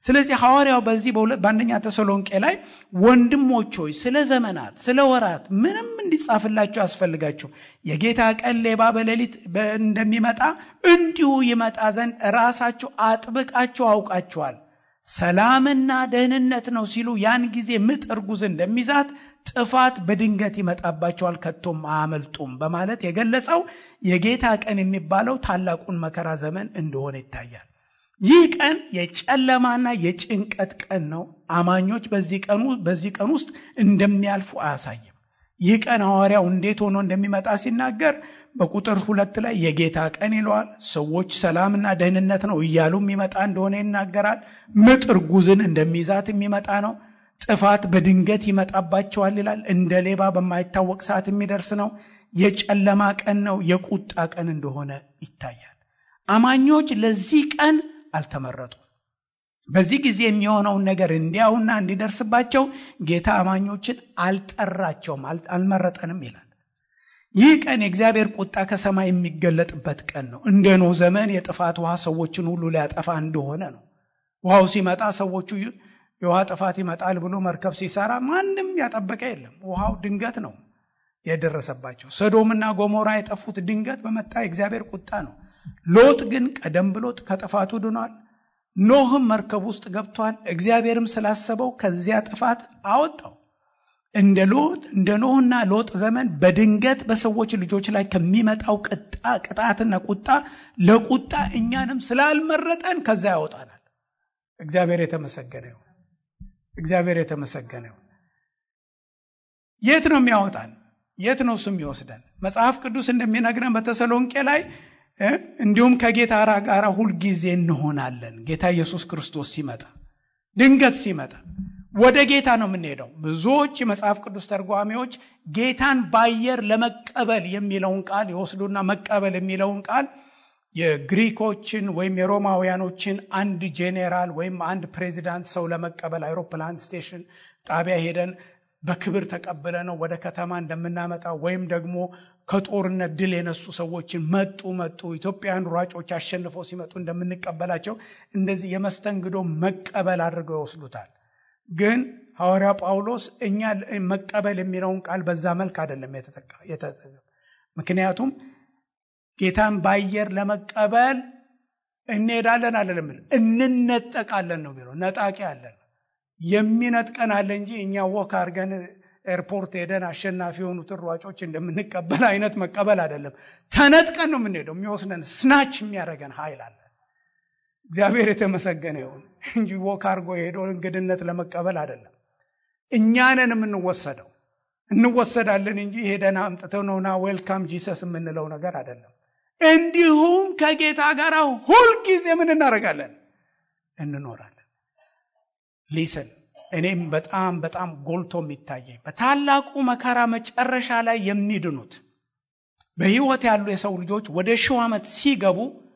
ስለዚህ ሐዋርያው በዚህ በአንደኛ ተሰሎንቄ ላይ ወንድሞች ሆይ ስለ ዘመናት ስለ ወራት ምንም እንዲጻፍላችሁ ያስፈልጋችሁ የጌታ ቀን ሌባ በሌሊት እንደሚመጣ እንዲሁ ይመጣ ዘንድ ራሳችሁ አጥብቃችሁ አውቃችኋል ሰላምና ደህንነት ነው ሲሉ ያን ጊዜ ምጥ እርጉዝ እንደሚዛት ጥፋት በድንገት ይመጣባቸዋል ከቶም አያመልጡም በማለት የገለጸው የጌታ ቀን የሚባለው ታላቁን መከራ ዘመን እንደሆነ ይታያል ይህ ቀን የጨለማና የጭንቀት ቀን ነው አማኞች በዚህ ቀን ውስጥ እንደሚያልፉ አያሳይም ይህ ቀን ሐዋርያው እንዴት ሆኖ እንደሚመጣ ሲናገር በቁጥር ሁለት ላይ የጌታ ቀን ይለዋል ሰዎች ሰላምና ደህንነት ነው እያሉ የሚመጣ እንደሆነ ይናገራል ምጥ እርጉዝን እንደሚይዛት የሚመጣ ነው ጥፋት በድንገት ይመጣባቸዋል ይላል እንደ ሌባ በማይታወቅ ሰዓት የሚደርስ ነው የጨለማ ቀን ነው የቁጣ ቀን እንደሆነ ይታያል አማኞች ለዚህ ቀን አልተመረጡም በዚህ ጊዜ የሚሆነውን ነገር እንዲያውና እንዲደርስባቸው ጌታ አማኞችን አልጠራቸውም አልመረጠንም ይላል ይህ ቀን የእግዚአብሔር ቁጣ ከሰማይ የሚገለጥበት ቀን ነው እንደ ኖህ ዘመን የጥፋት ውሃ ሰዎችን ሁሉ ሊያጠፋ እንደሆነ ነው ውሃው ሲመጣ ሰዎቹ የውሃ ጥፋት ይመጣል ብሎ መርከብ ሲሰራ ማንም ያጠበቀ የለም ውሃው ድንገት ነው የደረሰባቸው ሰዶምና ጎሞራ የጠፉት ድንገት በመጣ የእግዚአብሔር ቁጣ ነው ሎጥ ግን ቀደም ብሎ ከጥፋቱ ድኗል ኖህም መርከብ ውስጥ ገብቷል እግዚአብሔርም ስላሰበው ከዚያ ጥፋት አወጣው እንደ ሎጥ እንደ ኖህና ሎጥ ዘመን በድንገት በሰዎች ልጆች ላይ ከሚመጣው ቅጣ ቅጣትና ቁጣ ለቁጣ እኛንም ስላልመረጠን ከዛ ያወጣናል እግዚአብሔር የተመሰገነ ይሁን እግዚአብሔር የተመሰገነ ይሁን የት ነው የሚያወጣን የት ነው እሱ የሚወስደን መጽሐፍ ቅዱስ እንደሚነግረን በተሰሎንቄ ላይ እንዲሁም ከጌታ ጋር ሁልጊዜ እንሆናለን ጌታ ኢየሱስ ክርስቶስ ሲመጣ ድንገት ሲመጣ ወደ ጌታ ነው የምንሄደው ብዙዎች የመጽሐፍ ቅዱስ ተርጓሚዎች ጌታን በአየር ለመቀበል የሚለውን ቃል ይወስዱና መቀበል የሚለውን ቃል የግሪኮችን ወይም የሮማውያኖችን አንድ ጄኔራል ወይም አንድ ፕሬዚዳንት ሰው ለመቀበል አይሮፕላን ስቴሽን ጣቢያ ሄደን በክብር ተቀብለ ነው ወደ ከተማ እንደምናመጣ ወይም ደግሞ ከጦርነት ድል የነሱ ሰዎችን መጡ መጡ ኢትዮጵያውያን ሯጮች አሸንፈው ሲመጡ እንደምንቀበላቸው እንደዚህ የመስተንግዶ መቀበል አድርገው ይወስዱታል ግን ሐዋርያ ጳውሎስ እኛ መቀበል የሚለውን ቃል በዛ መልክ አይደለም የተጠቀም ምክንያቱም ጌታን በአየር ለመቀበል እንሄዳለን አለለም እንነጠቃለን ነው የሚለው ነጣቂ አለን የሚነጥቀን አለ እንጂ እኛ ወክ አድርገን ኤርፖርት ሄደን አሸናፊ የሆኑትን ሯጮች እንደምንቀበል አይነት መቀበል አይደለም ተነጥቀን ነው የምንሄደው የሚወስደን ስናች የሚያደርገን ኃይል አለ እግዚአብሔር የተመሰገነ ይሁን እንጂ ወክ አድርጎ የሄደው እንግድነት ለመቀበል አይደለም እኛንን የምንወሰደው እንወሰዳለን እንጂ ሄደን አምጥተው ነውና ዌልካም ጂሰስ የምንለው ነገር አይደለም እንዲሁም ከጌታ ጋር ሁልጊዜ ምን እናደርጋለን እንኖራለን ሊስን እኔም በጣም በጣም ጎልቶ የሚታየኝ በታላቁ መከራ መጨረሻ ላይ የሚድኑት በህይወት ያሉ የሰው ልጆች ወደ ሺው ዓመት ሲገቡ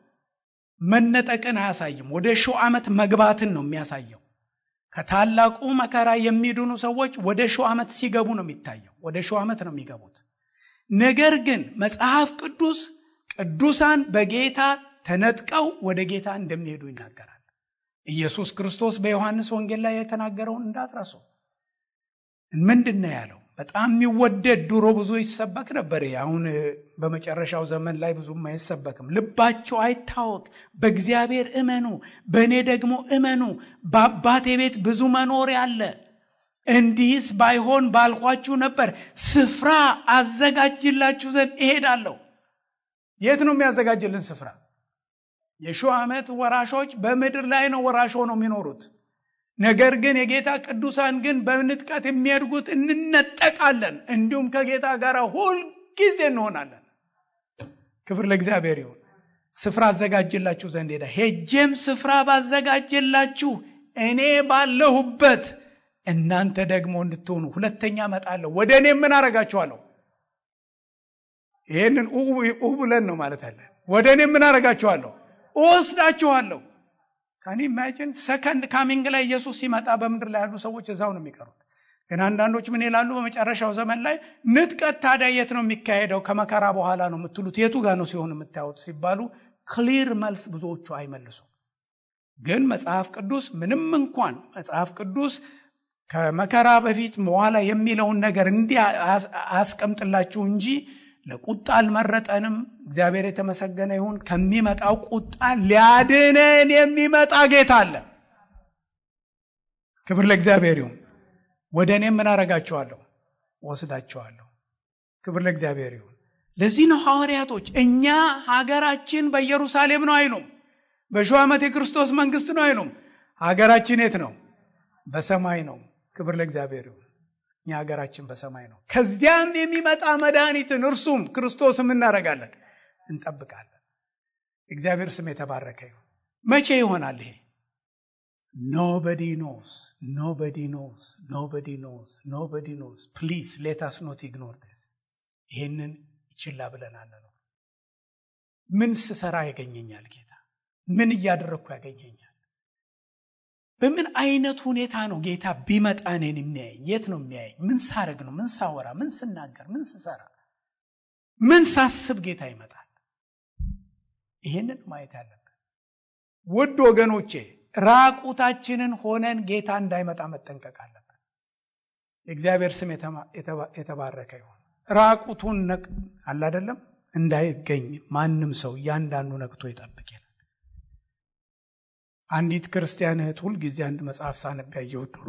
መነጠቅን አያሳይም ወደ ሺው ዓመት መግባትን ነው የሚያሳየው ከታላቁ መከራ የሚድኑ ሰዎች ወደ ሺው ዓመት ሲገቡ ነው የሚታየው ወደ ሺው ዓመት ነው የሚገቡት ነገር ግን መጽሐፍ ቅዱስ ቅዱሳን በጌታ ተነጥቀው ወደ ጌታ እንደሚሄዱ ይናገራል ኢየሱስ ክርስቶስ በዮሐንስ ወንጌል ላይ የተናገረውን እንዳትረሱ ምንድን ነው ያለው በጣም የሚወደድ ድሮ ብዙ ይሰበክ ነበር አሁን በመጨረሻው ዘመን ላይ ብዙም አይሰበክም ልባቸው አይታወቅ በእግዚአብሔር እመኑ በእኔ ደግሞ እመኑ በአባቴ ቤት ብዙ መኖር አለ እንዲህስ ባይሆን ባልኳችሁ ነበር ስፍራ አዘጋጅላችሁ ዘንድ እሄዳለሁ የት ነው የሚያዘጋጅልን ስፍራ የሺው ዓመት ወራሾች በምድር ላይ ነው ወራሽ ሆነው የሚኖሩት ነገር ግን የጌታ ቅዱሳን ግን በንጥቀት የሚያድጉት እንነጠቃለን እንዲሁም ከጌታ ጋር ሁልጊዜ እንሆናለን ክብር ለእግዚአብሔር ይሁን ስፍራ አዘጋጅላችሁ ዘንድ ሄዳ ሄጄም ስፍራ ባዘጋጅላችሁ እኔ ባለሁበት እናንተ ደግሞ እንድትሆኑ ሁለተኛ መጣለሁ ወደ እኔ ምን አረጋችኋለሁ ይህንን ኡ ብለን ነው ማለት አለ ወደ እኔ ምን አረጋችኋለሁ እወስዳችኋለሁ ካን ኢማጂን ሰከንድ ካሚንግ ላይ ኢየሱስ ሲመጣ በምድር ላይ ያሉ ሰዎች እዛው ነው የሚቀሩት ግን አንዳንዶች ምን ይላሉ በመጨረሻው ዘመን ላይ ንጥቀት ታዲያ የት ነው የሚካሄደው ከመከራ በኋላ ነው የምትሉት የቱ ጋር ነው ሲሆን የምታዩት ሲባሉ ክሊር መልስ ብዙዎቹ አይመልሱም ግን መጽሐፍ ቅዱስ ምንም እንኳን መጽሐፍ ቅዱስ ከመከራ በፊት በኋላ የሚለውን ነገር እንዲህ አያስቀምጥላችሁ እንጂ ለቁጣ አልመረጠንም። እግዚአብሔር የተመሰገነ ይሁን። ከሚመጣው ቁጣ ሊያድነን የሚመጣ ጌታ አለ። ክብር ለእግዚአብሔር ይሁን። ወደ እኔም ምን አረጋችኋለሁ? ወስዳችኋለሁ። ክብር ለእግዚአብሔር ይሁን። ለዚህ ነው ሐዋርያቶች እኛ ሀገራችን በኢየሩሳሌም ነው አይሉም። በሺው ዓመት የክርስቶስ መንግስት ነው አይሉም። ሀገራችን የት ነው? በሰማይ ነው። ክብር ለእግዚአብሔር ይሁን። እኛ ሀገራችን በሰማይ ነው። ከዚያም የሚመጣ መድኃኒትን እርሱም ክርስቶስም እናደርጋለን፣ እንጠብቃለን። እግዚአብሔር ስም የተባረከ ይሁን። መቼ ይሆናል ይሄ? ኖበዲ ኖስ ኖበዲ ኖስ ኖበዲ ኖስ ኖበዲ ኖስ ፕሊዝ ሌታስ ኖት ኢግኖር ስ ይሄንን ይችላ ብለናል ነው። ምን ስሰራ ያገኘኛል ጌታ? ምን እያደረግኩ ያገኘኛል? በምን አይነት ሁኔታ ነው ጌታ ቢመጣ እኔን የሚያየኝ? የት ነው የሚያየኝ? ምን ሳረግ ነው? ምን ሳወራ? ምን ስናገር? ምን ስሰራ? ምን ሳስብ ጌታ ይመጣል? ይህንን ማየት ያለብን ውድ ወገኖቼ፣ ራቁታችንን ሆነን ጌታ እንዳይመጣ መጠንቀቅ አለብን። የእግዚአብሔር ስም የተባረከ ይሁን። ራቁቱን ነቅ አለ አይደለም እንዳይገኝ ማንም ሰው እያንዳንዱ ነቅቶ ይጠብቅ ይላል። አንዲት ክርስቲያን እህት ሁልጊዜ አንድ መጽሐፍ ሳነብ ያየሁት ድሮ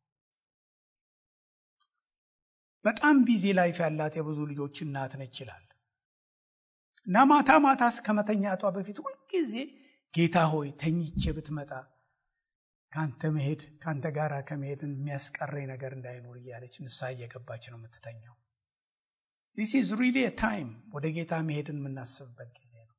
በጣም ቢዚ ላይፍ ያላት የብዙ ልጆች እናት ነች ይላል እና ማታ ማታ ከመተኛቷ በፊት ሁልጊዜ ጌታ ሆይ ተኝቼ ብትመጣ ከአንተ መሄድ ከአንተ ጋር ከመሄድን የሚያስቀረኝ ነገር እንዳይኖር እያለች ንስሐ እየገባች ነው የምትተኛው። ዲስ ኢዝ ሪሊ ታይም ወደ ጌታ መሄድን የምናስብበት ጊዜ ነው።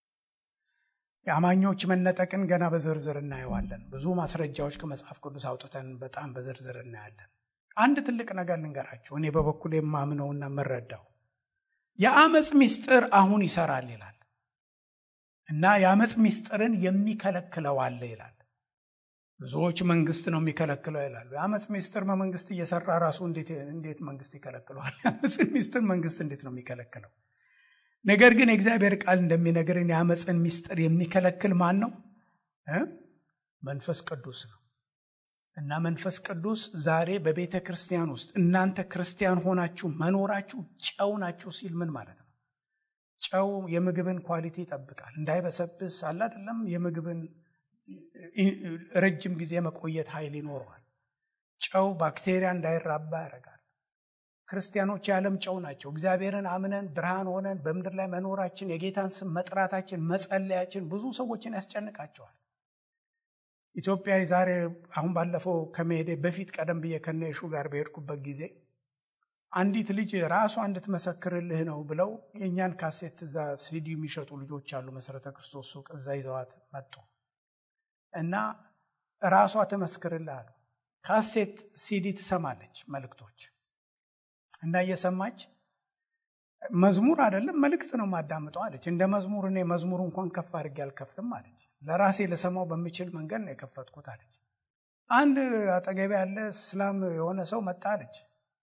የአማኞች መነጠቅን ገና በዝርዝር እናየዋለን። ብዙ ማስረጃዎች ከመጽሐፍ ቅዱስ አውጥተን በጣም በዝርዝር እናያለን። አንድ ትልቅ ነገር ልንገራችሁ፣ እኔ በበኩል የማምነውና የምረዳው የአመፅ ምስጢር አሁን ይሰራል ይላል እና የአመፅ ምስጢርን የሚከለክለው አለ ይላል። ብዙዎች መንግስት ነው የሚከለክለው ይላሉ። የአመፅ ምስጢር በመንግስት እየሰራ ራሱ እንዴት መንግስት ይከለክለዋል? የአመፅ ምስጢር መንግስት እንዴት ነው የሚከለክለው? ነገር ግን የእግዚአብሔር ቃል እንደሚነግርን የአመፅን ምስጢር የሚከለክል ማን ነው? መንፈስ ቅዱስ ነው። እና መንፈስ ቅዱስ ዛሬ በቤተ ክርስቲያን ውስጥ እናንተ ክርስቲያን ሆናችሁ መኖራችሁ ጨው ናችሁ ሲል ምን ማለት ነው? ጨው የምግብን ኳሊቲ ይጠብቃል፣ እንዳይበሰብስ አለ አይደለም። የምግብን ረጅም ጊዜ መቆየት ኃይል ይኖረዋል። ጨው ባክቴሪያ እንዳይራባ ያደርጋል። ክርስቲያኖች የዓለም ጨው ናቸው። እግዚአብሔርን አምነን ብርሃን ሆነን በምድር ላይ መኖራችን የጌታን ስም መጥራታችን መጸለያችን ብዙ ሰዎችን ያስጨንቃቸዋል። ኢትዮጵያ ዛሬ አሁን ባለፈው ከመሄዴ በፊት ቀደም ብዬ ከነሹ ጋር በሄድኩበት ጊዜ አንዲት ልጅ ራሷ እንድትመሰክርልህ ነው ብለው የእኛን ካሴት እዛ ሲዲ የሚሸጡ ልጆች አሉ፣ መሰረተ ክርስቶስ ሱቅ እዛ ይዘዋት መጡ እና ራሷ ትመስክርልህ አሉ። ካሴት ሲዲ ትሰማለች መልእክቶች እና እየሰማች መዝሙር አይደለም መልእክት ነው ማዳምጠው አለች። እንደ መዝሙር እኔ መዝሙር እንኳን ከፍ አድርጌ አልከፍትም አለች። ለራሴ ልሰማው በምችል መንገድ ነው የከፈትኩት አለች። አንድ አጠገቤ ያለ እስላም የሆነ ሰው መጣ አለች።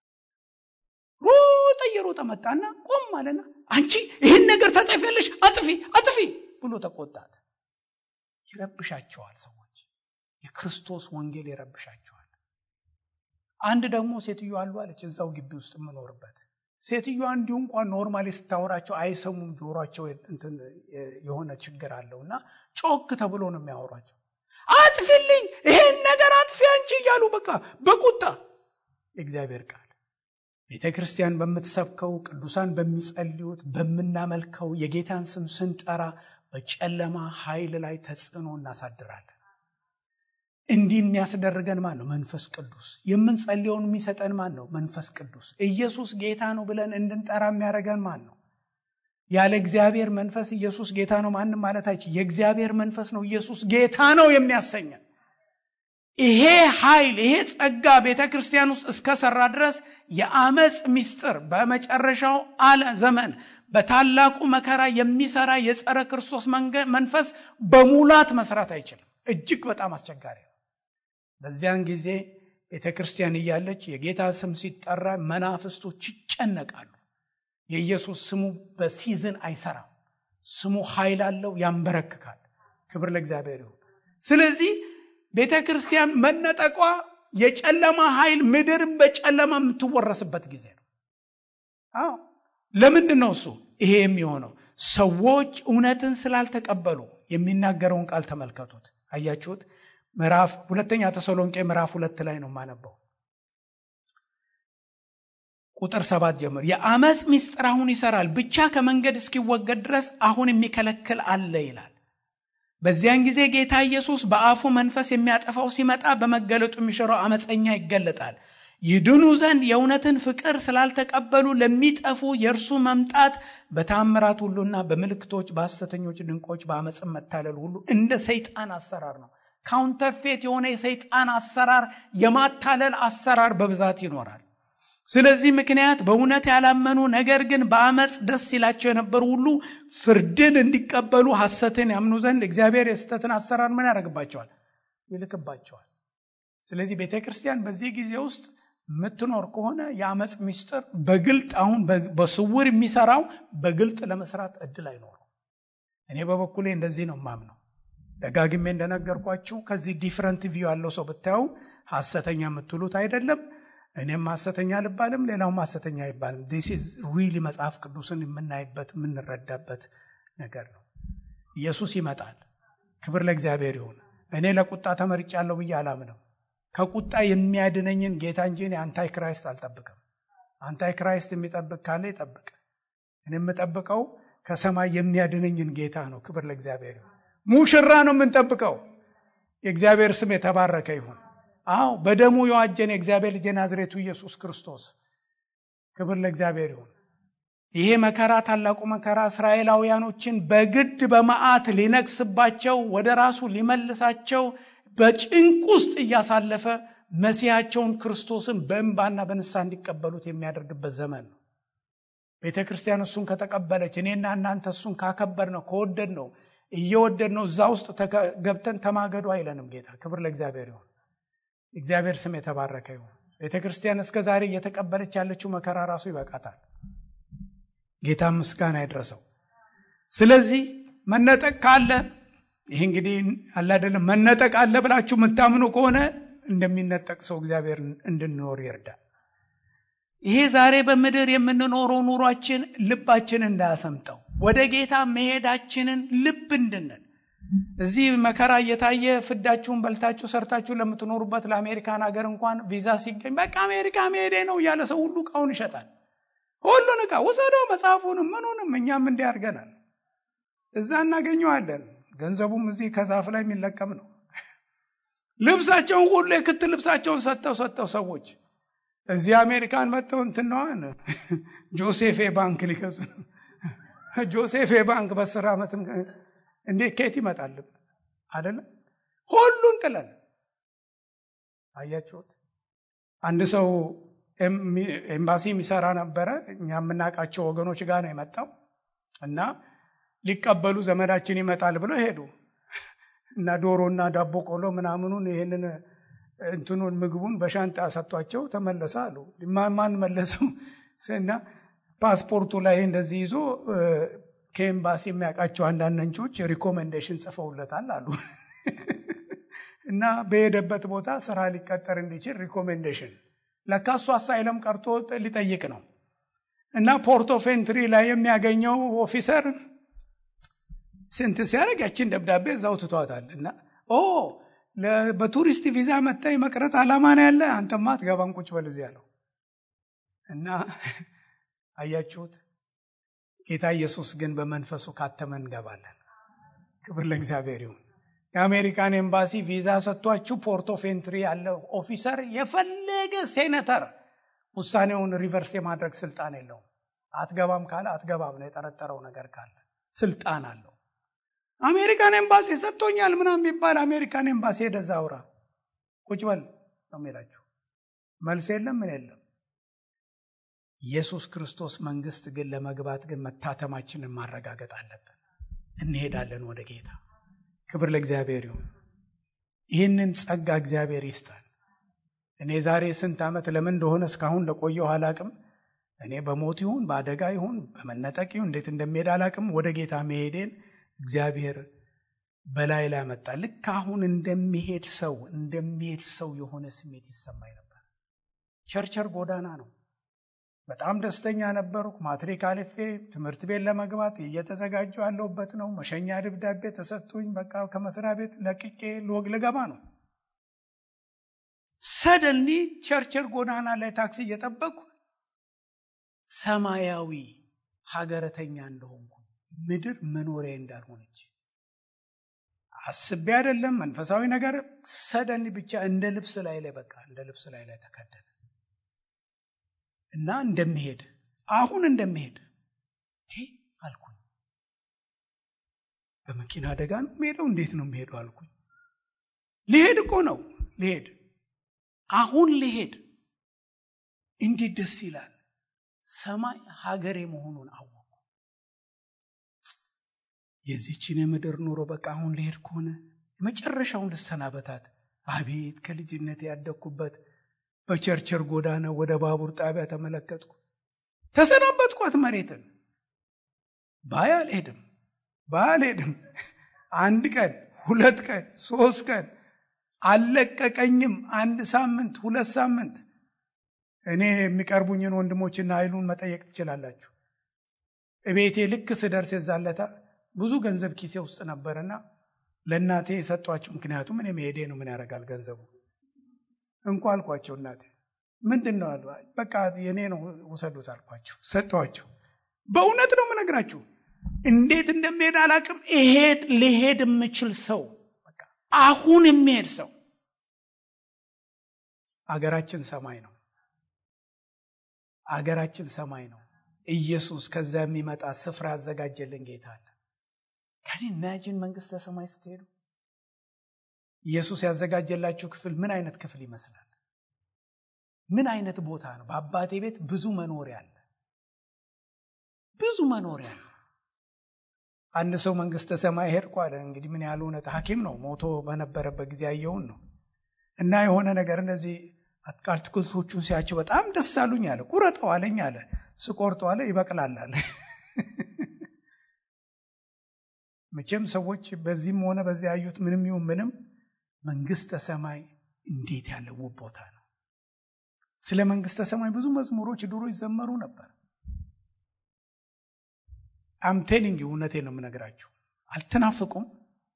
ሮጠ እየሮጠ መጣና ቆም አለና አንቺ ይህን ነገር ታጠፊያለሽ፣ አጥፊ አጥፊ ብሎ ተቆጣት። ይረብሻቸዋል ሰዎች፣ የክርስቶስ ወንጌል ይረብሻቸዋል። አንድ ደግሞ ሴትዮ አሉ አለች እዛው ግቢ ውስጥ የምኖርበት ሴትዮዋ እንዲሁ እንኳን ኖርማሊ ስታወራቸው አይሰሙም። ጆሯቸው የሆነ ችግር አለው እና ጮክ ተብሎ ነው የሚያወሯቸው። አጥፊልኝ፣ ይሄን ነገር አጥፊ አንቺ እያሉ በቃ በቁጣ የእግዚአብሔር ቃል ቤተ ክርስቲያን በምትሰብከው ቅዱሳን በሚጸልዩት በምናመልከው የጌታን ስም ስንጠራ በጨለማ ኃይል ላይ ተጽዕኖ እናሳድራለን። እንዲህ የሚያስደርገን ማን ነው? መንፈስ ቅዱስ። የምንጸልየውን የሚሰጠን ማን ነው? መንፈስ ቅዱስ። ኢየሱስ ጌታ ነው ብለን እንድንጠራ የሚያደርገን ማን ነው? ያለ እግዚአብሔር መንፈስ ኢየሱስ ጌታ ነው ማንም ማለት አይችል። የእግዚአብሔር መንፈስ ነው ኢየሱስ ጌታ ነው የሚያሰኘን። ይሄ ኃይል ይሄ ጸጋ ቤተ ክርስቲያን ውስጥ እስከሰራ ድረስ የአመፅ ምስጢር በመጨረሻው አለ ዘመን በታላቁ መከራ የሚሰራ የጸረ ክርስቶስ መንፈስ በሙላት መስራት አይችልም። እጅግ በጣም አስቸጋሪ ነው። በዚያን ጊዜ ቤተ ክርስቲያን እያለች የጌታ ስም ሲጠራ መናፍስቶች ይጨነቃሉ። የኢየሱስ ስሙ በሲዝን አይሰራም። ስሙ ኃይል አለው፣ ያንበረክካል። ክብር ለእግዚአብሔር ይሁን። ስለዚህ ቤተ ክርስቲያን መነጠቋ የጨለማ ኃይል ምድርን በጨለማ የምትወረስበት ጊዜ ነው። አዎ ለምንድን ነው እሱ ይሄ የሚሆነው? ሰዎች እውነትን ስላልተቀበሉ የሚናገረውን ቃል ተመልከቱት። አያችሁት? ምዕራፍ ሁለተኛ ተሰሎንቄ ምዕራፍ ሁለት ላይ ነው የማነበው ቁጥር ሰባት ጀምሮ የአመፅ ምስጢር አሁን ይሰራል፣ ብቻ ከመንገድ እስኪወገድ ድረስ አሁን የሚከለክል አለ ይላል። በዚያን ጊዜ ጌታ ኢየሱስ በአፉ መንፈስ የሚያጠፋው ሲመጣ በመገለጡ የሚሽረው አመፀኛ ይገለጣል። ይድኑ ዘንድ የእውነትን ፍቅር ስላልተቀበሉ ለሚጠፉ የእርሱ መምጣት በታምራት ሁሉና በምልክቶች በሐሰተኞች ድንቆች በአመፅን መታለል ሁሉ እንደ ሰይጣን አሰራር ነው። ካውንተርፌት የሆነ የሰይጣን አሰራር የማታለል አሰራር በብዛት ይኖራል። ስለዚህ ምክንያት በእውነት ያላመኑ ነገር ግን በአመፅ ደስ ይላቸው የነበሩ ሁሉ ፍርድን እንዲቀበሉ ሐሰትን ያምኑ ዘንድ እግዚአብሔር የስህተትን አሰራር ምን ያደርግባቸዋል? ይልክባቸዋል። ስለዚህ ቤተ ክርስቲያን በዚህ ጊዜ ውስጥ የምትኖር ከሆነ የአመፅ ምስጢር በግልጥ አሁን በስውር የሚሰራው በግልጥ ለመስራት እድል አይኖረው። እኔ በበኩሌ እንደዚህ ነው ማምነው። ደጋግሜ እንደነገርኳችሁ ከዚህ ዲፍረንት ቪው ያለው ሰው ብታዩ ሐሰተኛ የምትሉት አይደለም። እኔም ሐሰተኛ አልባልም፣ ሌላውም ሐሰተኛ አይባልም። ዲስ ኢዝ ሪሊ መጽሐፍ ቅዱስን የምናይበት የምንረዳበት ነገር ነው። ኢየሱስ ይመጣል። ክብር ለእግዚአብሔር ይሁን። እኔ ለቁጣ ተመርጫለሁ ብዬ አላምንም። ከቁጣ የሚያድነኝን ጌታ እንጂ እኔ አንታይ ክራይስት አልጠብቅም። አንታይ ክራይስት የሚጠብቅ ካለ ይጠብቅ። እኔ የምጠብቀው ከሰማይ የሚያድነኝን ጌታ ነው። ክብር ለእግዚአብሔር ይሁን። ሙሽራ ነው የምንጠብቀው። የእግዚአብሔር ስም የተባረከ ይሁን። አዎ በደሙ የዋጀን የእግዚአብሔር ልጅ የናዝሬቱ ኢየሱስ ክርስቶስ ክብር ለእግዚአብሔር ይሁን። ይሄ መከራ ታላቁ መከራ እስራኤላውያኖችን በግድ በመዓት ሊነግስባቸው ወደ ራሱ ሊመልሳቸው በጭንቅ ውስጥ እያሳለፈ መሲያቸውን ክርስቶስን በእንባና በንስሐ እንዲቀበሉት የሚያደርግበት ዘመን ነው። ቤተ ክርስቲያን እሱን ከተቀበለች እኔና እናንተ እሱን ካከበር ነው ከወደድ ነው እየወደድ ነው እዛ ውስጥ ገብተን ተማገዱ አይለንም ጌታ። ክብር ለእግዚአብሔር ይሁን። እግዚአብሔር ስም የተባረከ ይሁን። ቤተ ክርስቲያን እስከ ዛሬ እየተቀበለች ያለችው መከራ ራሱ ይበቃታል። ጌታ ምስጋና ይድረሰው። ስለዚህ መነጠቅ ካለ ይህ እንግዲህ አለ አይደለም መነጠቅ አለ ብላችሁ የምታምኑ ከሆነ እንደሚነጠቅ ሰው እግዚአብሔር እንድንኖር ይርዳል። ይሄ ዛሬ በምድር የምንኖረው ኑሯችን ልባችን እንዳያሰምጠው ወደ ጌታ መሄዳችንን ልብ እንድንል እዚህ መከራ እየታየ ፍዳችሁን በልታችሁ ሰርታችሁ ለምትኖሩበት ለአሜሪካን ሀገር እንኳን ቪዛ ሲገኝ በቃ አሜሪካ መሄዴ ነው እያለ ሰው ሁሉ እቃውን ይሸጣል። ሁሉን እቃ ውሰደው፣ መጽሐፉንም ምኑንም እኛም እንዲህ አድርገናል። እዛ እናገኘዋለን። ገንዘቡም እዚህ ከዛፍ ላይ የሚለቀም ነው። ልብሳቸውን ሁሉ የክት ልብሳቸውን ሰጥተው ሰጥተው ሰዎች እዚህ አሜሪካን መጥተው እንትነዋን ጆሴፌ ባንክ ሊገዙ ጆሴፌ ባንክ በአስር ዓመትም እንዴት ከየት ይመጣልም አይደለም? ሁሉን ጥለን አያችሁት። አንድ ሰው ኤምባሲ የሚሰራ ነበረ። እኛ የምናውቃቸው ወገኖች ጋር ነው የመጣው እና ሊቀበሉ ዘመዳችን ይመጣል ብለው ሄዱ እና ዶሮና ዳቦ ቆሎ ምናምኑን ይህንን እንትኑን ምግቡን በሻንጣ ሰጥቷቸው ተመለሰ አሉ። ማን መለሰው? እና ፓስፖርቱ ላይ እንደዚህ ይዞ ከኤምባሲ የሚያውቃቸው አንዳንድ ነንቾች ሪኮሜንዴሽን ጽፈውለታል አሉ እና በሄደበት ቦታ ስራ ሊቀጠር እንዲችል ሪኮሜንዴሽን ለካ እሱ አሳይለም ቀርቶ ሊጠይቅ ነው እና ፖርት ኦፍ ኤንትሪ ላይ የሚያገኘው ኦፊሰር ስንት ሲያደርግ ያችን ደብዳቤ እዛው ትቷታል እና ኦ በቱሪስት ቪዛ መታ መቅረት አላማ ነው ያለ አንተማ አትገባም ቁጭ በል እዚህ ያለው እና አያችሁት ጌታ ኢየሱስ ግን በመንፈሱ ካተመ እንገባለን ክብር ለእግዚአብሔር ይሁን የአሜሪካን ኤምባሲ ቪዛ ሰጥቷችሁ ፖርት ኦፍ ኤንትሪ ያለ ኦፊሰር የፈለገ ሴኔተር ውሳኔውን ሪቨርስ የማድረግ ስልጣን የለውም አትገባም ካለ አትገባም ነው የጠረጠረው ነገር ካለ ስልጣን አለው አሜሪካን ኤምባሲ ሰጥቶኛል ምናም የሚባል አሜሪካን ኤምባሲ ሄደዛ አውራ ቁጭ በል ነው የሚላችሁ መልስ የለም ምን የለም ኢየሱስ ክርስቶስ መንግስት ግን ለመግባት ግን መታተማችንን ማረጋገጥ አለብን እንሄዳለን ወደ ጌታ ክብር ለእግዚአብሔር ይሁን ይህንን ጸጋ እግዚአብሔር ይስጠን እኔ ዛሬ ስንት ዓመት ለምን እንደሆነ እስካሁን ለቆየው አላቅም እኔ በሞት ይሁን በአደጋ ይሁን በመነጠቅ ይሁን እንዴት እንደሚሄድ አላቅም ወደ ጌታ መሄዴን እግዚአብሔር በላይ ላይ መጣ። ልክ አሁን እንደሚሄድ ሰው እንደሚሄድ ሰው የሆነ ስሜት ይሰማኝ ነበር። ቸርቸር ጎዳና ነው። በጣም ደስተኛ ነበርኩ። ማትሪክ አልፌ ትምህርት ቤት ለመግባት እየተዘጋጀሁ ያለሁበት ነው። መሸኛ ደብዳቤ ተሰጥቶኝ በቃ ከመስሪያ ቤት ለቅቄ ልወግ ልገባ ነው። ሰደንሊ ቸርቸር ጎዳና ላይ ታክሲ እየጠበቅኩ ሰማያዊ ሀገረተኛ እንደሆንኩ ምድር መኖሪያ እንዳልሆነች አስቤ አይደለም መንፈሳዊ ነገር ሰደንሊ ብቻ እንደ ልብስ ላይ ላይ በቃ እንደ ልብስ ላይ ላይ ተከደነ እና እንደሚሄድ አሁን እንደሚሄድ አልኩኝ። በመኪና አደጋ ነው የምሄደው? እንዴት ነው የምሄደው አልኩኝ። ሊሄድ እኮ ነው ሊሄድ አሁን ሊሄድ እንዴት ደስ ይላል። ሰማይ ሀገሬ መሆኑን አወቁ። የዚችን የምድር ኑሮ በቃ አሁን ልሄድ ከሆነ የመጨረሻውን ልሰናበታት። አቤት ከልጅነት ያደግኩበት በቸርቸር ጎዳና ወደ ባቡር ጣቢያ ተመለከትኩ። ተሰናበትኳት መሬትን። ባይ አልሄድም፣ ባይ አልሄድም። አንድ ቀን፣ ሁለት ቀን፣ ሶስት ቀን አልለቀቀኝም። አንድ ሳምንት፣ ሁለት ሳምንት። እኔ የሚቀርቡኝን ወንድሞችና ኃይሉን መጠየቅ ትችላላችሁ። እቤቴ ልክ ስደርስ የዛለታ ብዙ ገንዘብ ኪሴ ውስጥ ነበርና ለእናቴ የሰጧቸው። ምክንያቱም እኔ መሄዴ ነው፣ ምን ያደርጋል ገንዘቡ እንኳ አልኳቸው። እናቴ ምንድን ነው አሉ። በቃ የኔ ነው ውሰዱት አልኳቸው፣ ሰጠኋቸው። በእውነት ነው የምነግራችሁ፣ እንዴት እንደሚሄድ አላቅም። እሄድ ልሄድ የምችል ሰው አሁን የሚሄድ ሰው አገራችን ሰማይ ነው። አገራችን ሰማይ ነው። ኢየሱስ ከዛ የሚመጣ ስፍራ ያዘጋጀልን ጌታ አለ። ከኔ ኢማጂን መንግስተ ሰማይ ስትሄዱ ኢየሱስ ያዘጋጀላችሁ ክፍል ምን አይነት ክፍል ይመስላል? ምን አይነት ቦታ ነው? በአባቴ ቤት ብዙ መኖሪያ አለ። ብዙ መኖሪያ አለ። አንድ ሰው መንግስተ ሰማይ ሄድኩ አለ። እንግዲህ ምን ያህል እውነት ሐኪም ነው ሞቶ በነበረበት ጊዜ ያየውን ነው። እና የሆነ ነገር እነዚህ አትክልቶቹን ሲያቸው በጣም ደስ አሉኝ አለ። ቁረጠው አለኝ አለ። ስቆርጠው አለ ይበቅላል አለ። መቼም ሰዎች በዚህም ሆነ በዚያ ያዩት ምንም ይሁን ምንም መንግስተ ሰማይ እንዴት ያለ ውብ ቦታ ነው። ስለ መንግስተ ሰማይ ብዙ መዝሙሮች ድሮ ይዘመሩ ነበር። አምቴሊንግ እውነቴን ነው የምነግራችሁ። አልተናፍቁም?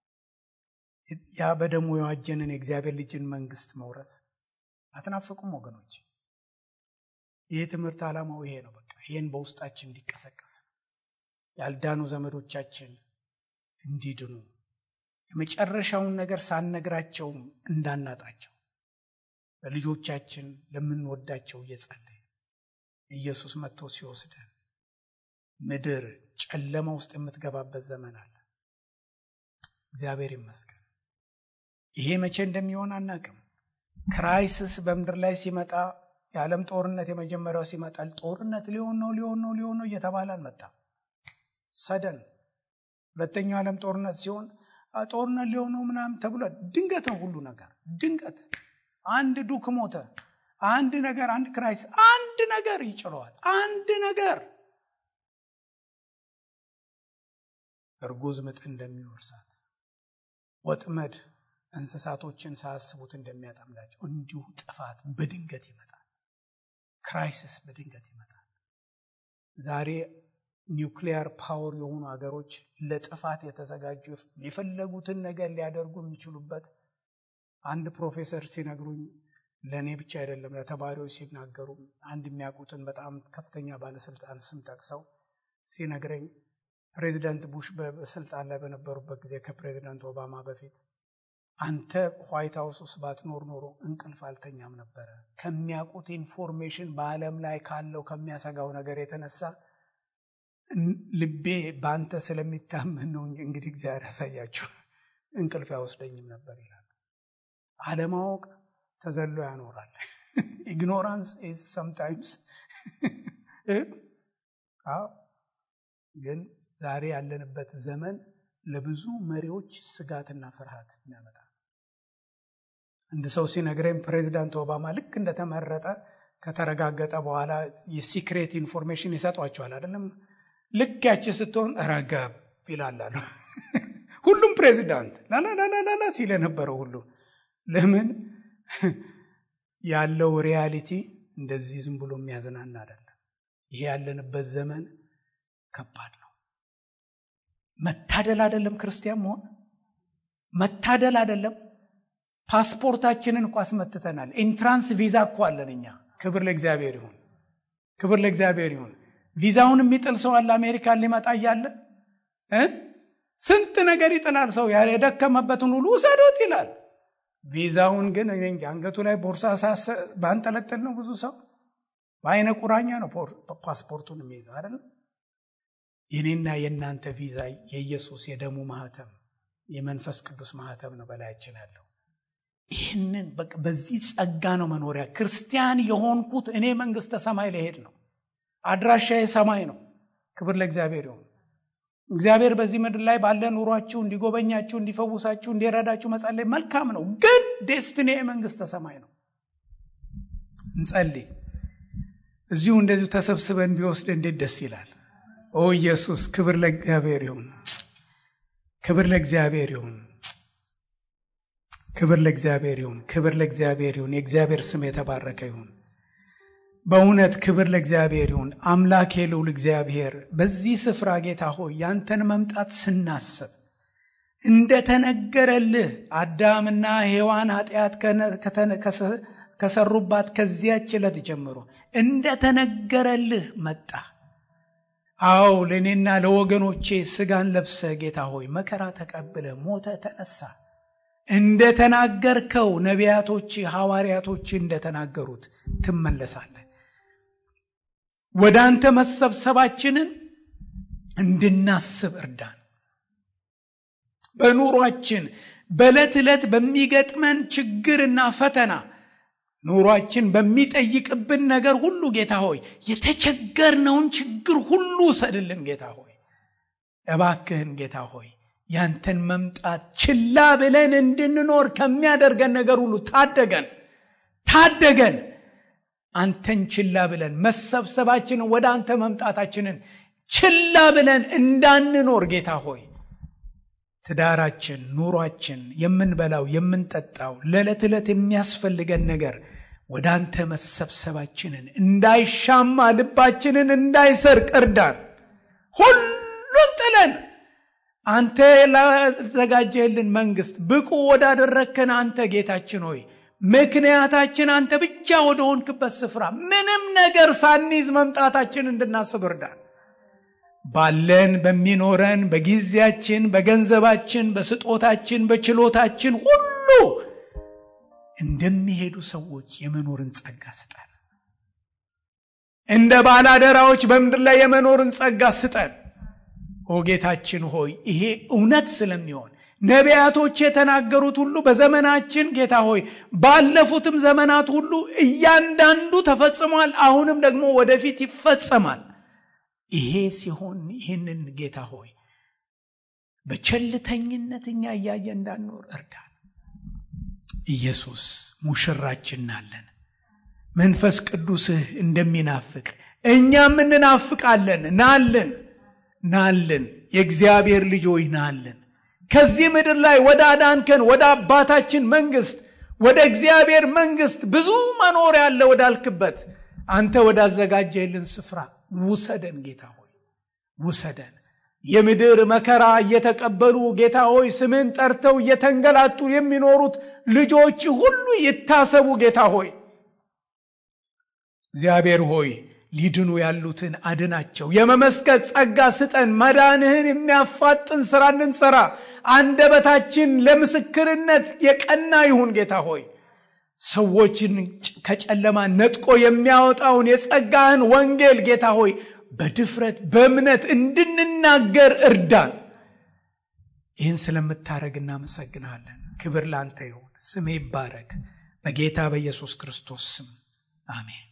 ያ በደሙ የዋጀንን የእግዚአብሔር ልጅን መንግስት መውረስ አትናፍቁም ወገኖች? ይህ ትምህርት ዓላማው ይሄ ነው። በቃ ይህን በውስጣችን እንዲቀሰቀስ ያልዳኑ ዘመዶቻችን እንዲድኑ የመጨረሻውን ነገር ሳንነግራቸውም እንዳናጣቸው ለልጆቻችን ለምንወዳቸው እየጸለይ ኢየሱስ መጥቶ ሲወስደን ምድር ጨለማ ውስጥ የምትገባበት ዘመን አለ። እግዚአብሔር ይመስገን። ይሄ መቼ እንደሚሆን አናቅም። ክራይሲስ በምድር ላይ ሲመጣ የዓለም ጦርነት የመጀመሪያው ሲመጣል ጦርነት ሊሆን ነው ሊሆን ነው ሊሆን ነው እየተባለ አልመጣም። ሰደን ሁለተኛው ዓለም ጦርነት ሲሆን ጦርነት ሊሆን ነው ምናምን ተብሎ ድንገት ነው ሁሉ ነገር ድንገት። አንድ ዱክ ሞተ፣ አንድ ነገር፣ አንድ ክራይስ፣ አንድ ነገር ይጭረዋል። አንድ ነገር እርጉዝ ምጥ እንደሚወርሳት ወጥመድ እንስሳቶችን ሳያስቡት እንደሚያጠምዳቸው እንዲሁ ጥፋት በድንገት ይመጣል። ክራይሲስ በድንገት ይመጣል። ዛሬ ኒውክሊየር ፓወር የሆኑ ሀገሮች ለጥፋት የተዘጋጁ የፈለጉትን ነገር ሊያደርጉ የሚችሉበት አንድ ፕሮፌሰር ሲነግሩኝ ለእኔ ብቻ አይደለም ለተማሪዎች ሲናገሩ አንድ የሚያውቁትን በጣም ከፍተኛ ባለስልጣን ስም ጠቅሰው ሲነግረኝ ፕሬዚዳንት ቡሽ በስልጣን ላይ በነበሩበት ጊዜ ከፕሬዚዳንት ኦባማ በፊት አንተ ዋይት ሀውስ ውስጥ ባትኖር ኖሮ እንቅልፍ አልተኛም ነበረ። ከሚያውቁት ኢንፎርሜሽን በዓለም ላይ ካለው ከሚያሰጋው ነገር የተነሳ ልቤ በአንተ ስለሚታመን ነው። እንግዲህ እግዚአብሔር ያሳያቸው እንቅልፍ አይወስደኝም ነበር ይላሉ። አለማወቅ ተዘሎ ያኖራል። ኢግኖራንስ ኢዝ ሰምታይምስ ግን ዛሬ ያለንበት ዘመን ለብዙ መሪዎች ስጋትና ፍርሃት ያመጣል። አንድ ሰው ሲነግረኝ ፕሬዚዳንት ኦባማ ልክ እንደተመረጠ ከተረጋገጠ በኋላ የሲክሬት ኢንፎርሜሽን ይሰጧቸዋል አይደለም። ልክ ያቺ ስትሆን ረገብ ይላላሉ። ሁሉም ፕሬዚዳንት ላላላላላ ሲል የነበረው ሁሉ ለምን ያለው ሪያሊቲ እንደዚህ ዝም ብሎ የሚያዝናና አይደለም። ይሄ ያለንበት ዘመን ከባድ ነው። መታደል አይደለም ክርስቲያን መሆን መታደል አይደለም። ፓስፖርታችንን እኮ አስመትተናል። ኢንትራንስ ቪዛ እኮ አለን እኛ። ክብር ለእግዚአብሔር ይሁን፣ ክብር ለእግዚአብሔር ይሁን። ቪዛውን የሚጥል ሰው አለ አሜሪካን ሊመጣ እያለ እ ስንት ነገር ይጥላል ሰው የደከመበትን ሁሉ ውሰዶት ይላል። ቪዛውን ግን እኔ እንጃ አንገቱ ላይ ቦርሳ ባንጠለጥል ነው ብዙ ሰው በአይነ ቁራኛ ነው ፓስፖርቱን የሚይዘው አይደለም። የኔና የእናንተ ቪዛ የኢየሱስ የደሙ ማህተም የመንፈስ ቅዱስ ማህተም ነው በላያችን ያለው። ይህንን በዚህ ጸጋ ነው መኖሪያ። ክርስቲያን የሆንኩት እኔ መንግስተ ሰማይ ልሄድ ነው። አድራሻዬ ሰማይ ነው። ክብር ለእግዚአብሔር ይሁን። እግዚአብሔር በዚህ ምድር ላይ ባለ ኑሯችሁ እንዲጎበኛችሁ፣ እንዲፈውሳችሁ፣ እንዲረዳችሁ መጸለይ መልካም ነው። ግን ዴስትኔ መንግስተ ሰማይ ነው። እንጸልይ። እዚሁ እንደዚሁ ተሰብስበን ቢወስድ እንዴት ደስ ይላል። ኦ ኢየሱስ፣ ክብር ለእግዚአብሔር ይሁን። ክብር ለእግዚአብሔር ይሁን። ክብር ለእግዚአብሔር ይሁን። ክብር ለእግዚአብሔር ይሁን። የእግዚአብሔር ስም የተባረከ ይሁን። በእውነት ክብር ለእግዚአብሔር ይሁን። አምላኬ ልዑል እግዚአብሔር በዚህ ስፍራ ጌታ ሆይ ያንተን መምጣት ስናስብ እንደተነገረልህ አዳምና ሔዋን ኃጢአት ከሰሩባት ከዚያች ዕለት ጀምሮ እንደተነገረልህ መጣ። አዎ ለእኔና ለወገኖቼ ስጋን ለብሰ ጌታ ሆይ መከራ ተቀብለ ሞተ፣ ተነሳ። እንደተናገርከው ነቢያቶች ሐዋርያቶች እንደተናገሩት ትመለሳለህ። ወደ አንተ መሰብሰባችንን እንድናስብ እርዳን። በኑሯችን በዕለት ዕለት በሚገጥመን ችግርና ፈተና ኑሯችን በሚጠይቅብን ነገር ሁሉ ጌታ ሆይ የተቸገርነውን ችግር ሁሉ ውሰድልን። ጌታ ሆይ እባክህን ጌታ ሆይ ያንተን መምጣት ችላ ብለን እንድንኖር ከሚያደርገን ነገር ሁሉ ታደገን፣ ታደገን። አንተን ችላ ብለን መሰብሰባችንን ወደ አንተ መምጣታችንን ችላ ብለን እንዳንኖር ጌታ ሆይ ትዳራችን፣ ኑሯችን፣ የምንበላው የምንጠጣው፣ ለዕለት ዕለት የሚያስፈልገን ነገር ወደ አንተ መሰብሰባችንን እንዳይሻማ ልባችንን እንዳይሰርቅ እርዳን። ሁሉም ጥለን አንተ ላዘጋጀህልን መንግስት ብቁ ወዳደረግከን አንተ ጌታችን ሆይ ምክንያታችን አንተ ብቻ ወደ ሆንክበት ስፍራ ምንም ነገር ሳንይዝ መምጣታችን እንድናስብ እርዳን። ባለን በሚኖረን በጊዜያችን፣ በገንዘባችን፣ በስጦታችን፣ በችሎታችን ሁሉ እንደሚሄዱ ሰዎች የመኖርን ጸጋ ስጠን። እንደ ባላደራዎች በምድር ላይ የመኖርን ጸጋ ስጠን። ኦ ጌታችን ሆይ ይሄ እውነት ስለሚሆን ነቢያቶች የተናገሩት ሁሉ በዘመናችን ጌታ ሆይ ባለፉትም ዘመናት ሁሉ እያንዳንዱ ተፈጽሟል። አሁንም ደግሞ ወደፊት ይፈጸማል። ይሄ ሲሆን ይህንን ጌታ ሆይ በቸልተኝነት እኛ እያየ እንዳንኖር እርዳን። ኢየሱስ ሙሽራችን ናለን። መንፈስ ቅዱስህ እንደሚናፍቅ እኛም እንናፍቃለን። ናልን ናልን። የእግዚአብሔር ልጆች ናልን። ከዚህ ምድር ላይ ወደ አዳንከን ወደ አባታችን መንግስት ወደ እግዚአብሔር መንግስት ብዙ መኖር ያለ ወዳልክበት አንተ ወዳዘጋጀልን ስፍራ ውሰደን ጌታ ሆይ ውሰደን። የምድር መከራ እየተቀበሉ ጌታ ሆይ ስምን ጠርተው እየተንገላቱ የሚኖሩት ልጆች ሁሉ ይታሰቡ ጌታ ሆይ እግዚአብሔር ሆይ ሊድኑ ያሉትን አድናቸው። የመመስከር ጸጋ ስጠን። መዳንህን የሚያፋጥን ስራ እንድንሰራ አንደበታችን ለምስክርነት የቀና ይሁን ጌታ ሆይ ሰዎችን ከጨለማ ነጥቆ የሚያወጣውን የጸጋህን ወንጌል ጌታ ሆይ በድፍረት በእምነት እንድንናገር እርዳን። ይህን ስለምታደረግ እናመሰግናለን። ክብር ላንተ ይሁን። ስሜ ይባረክ። በጌታ በኢየሱስ ክርስቶስ ስም አሜን።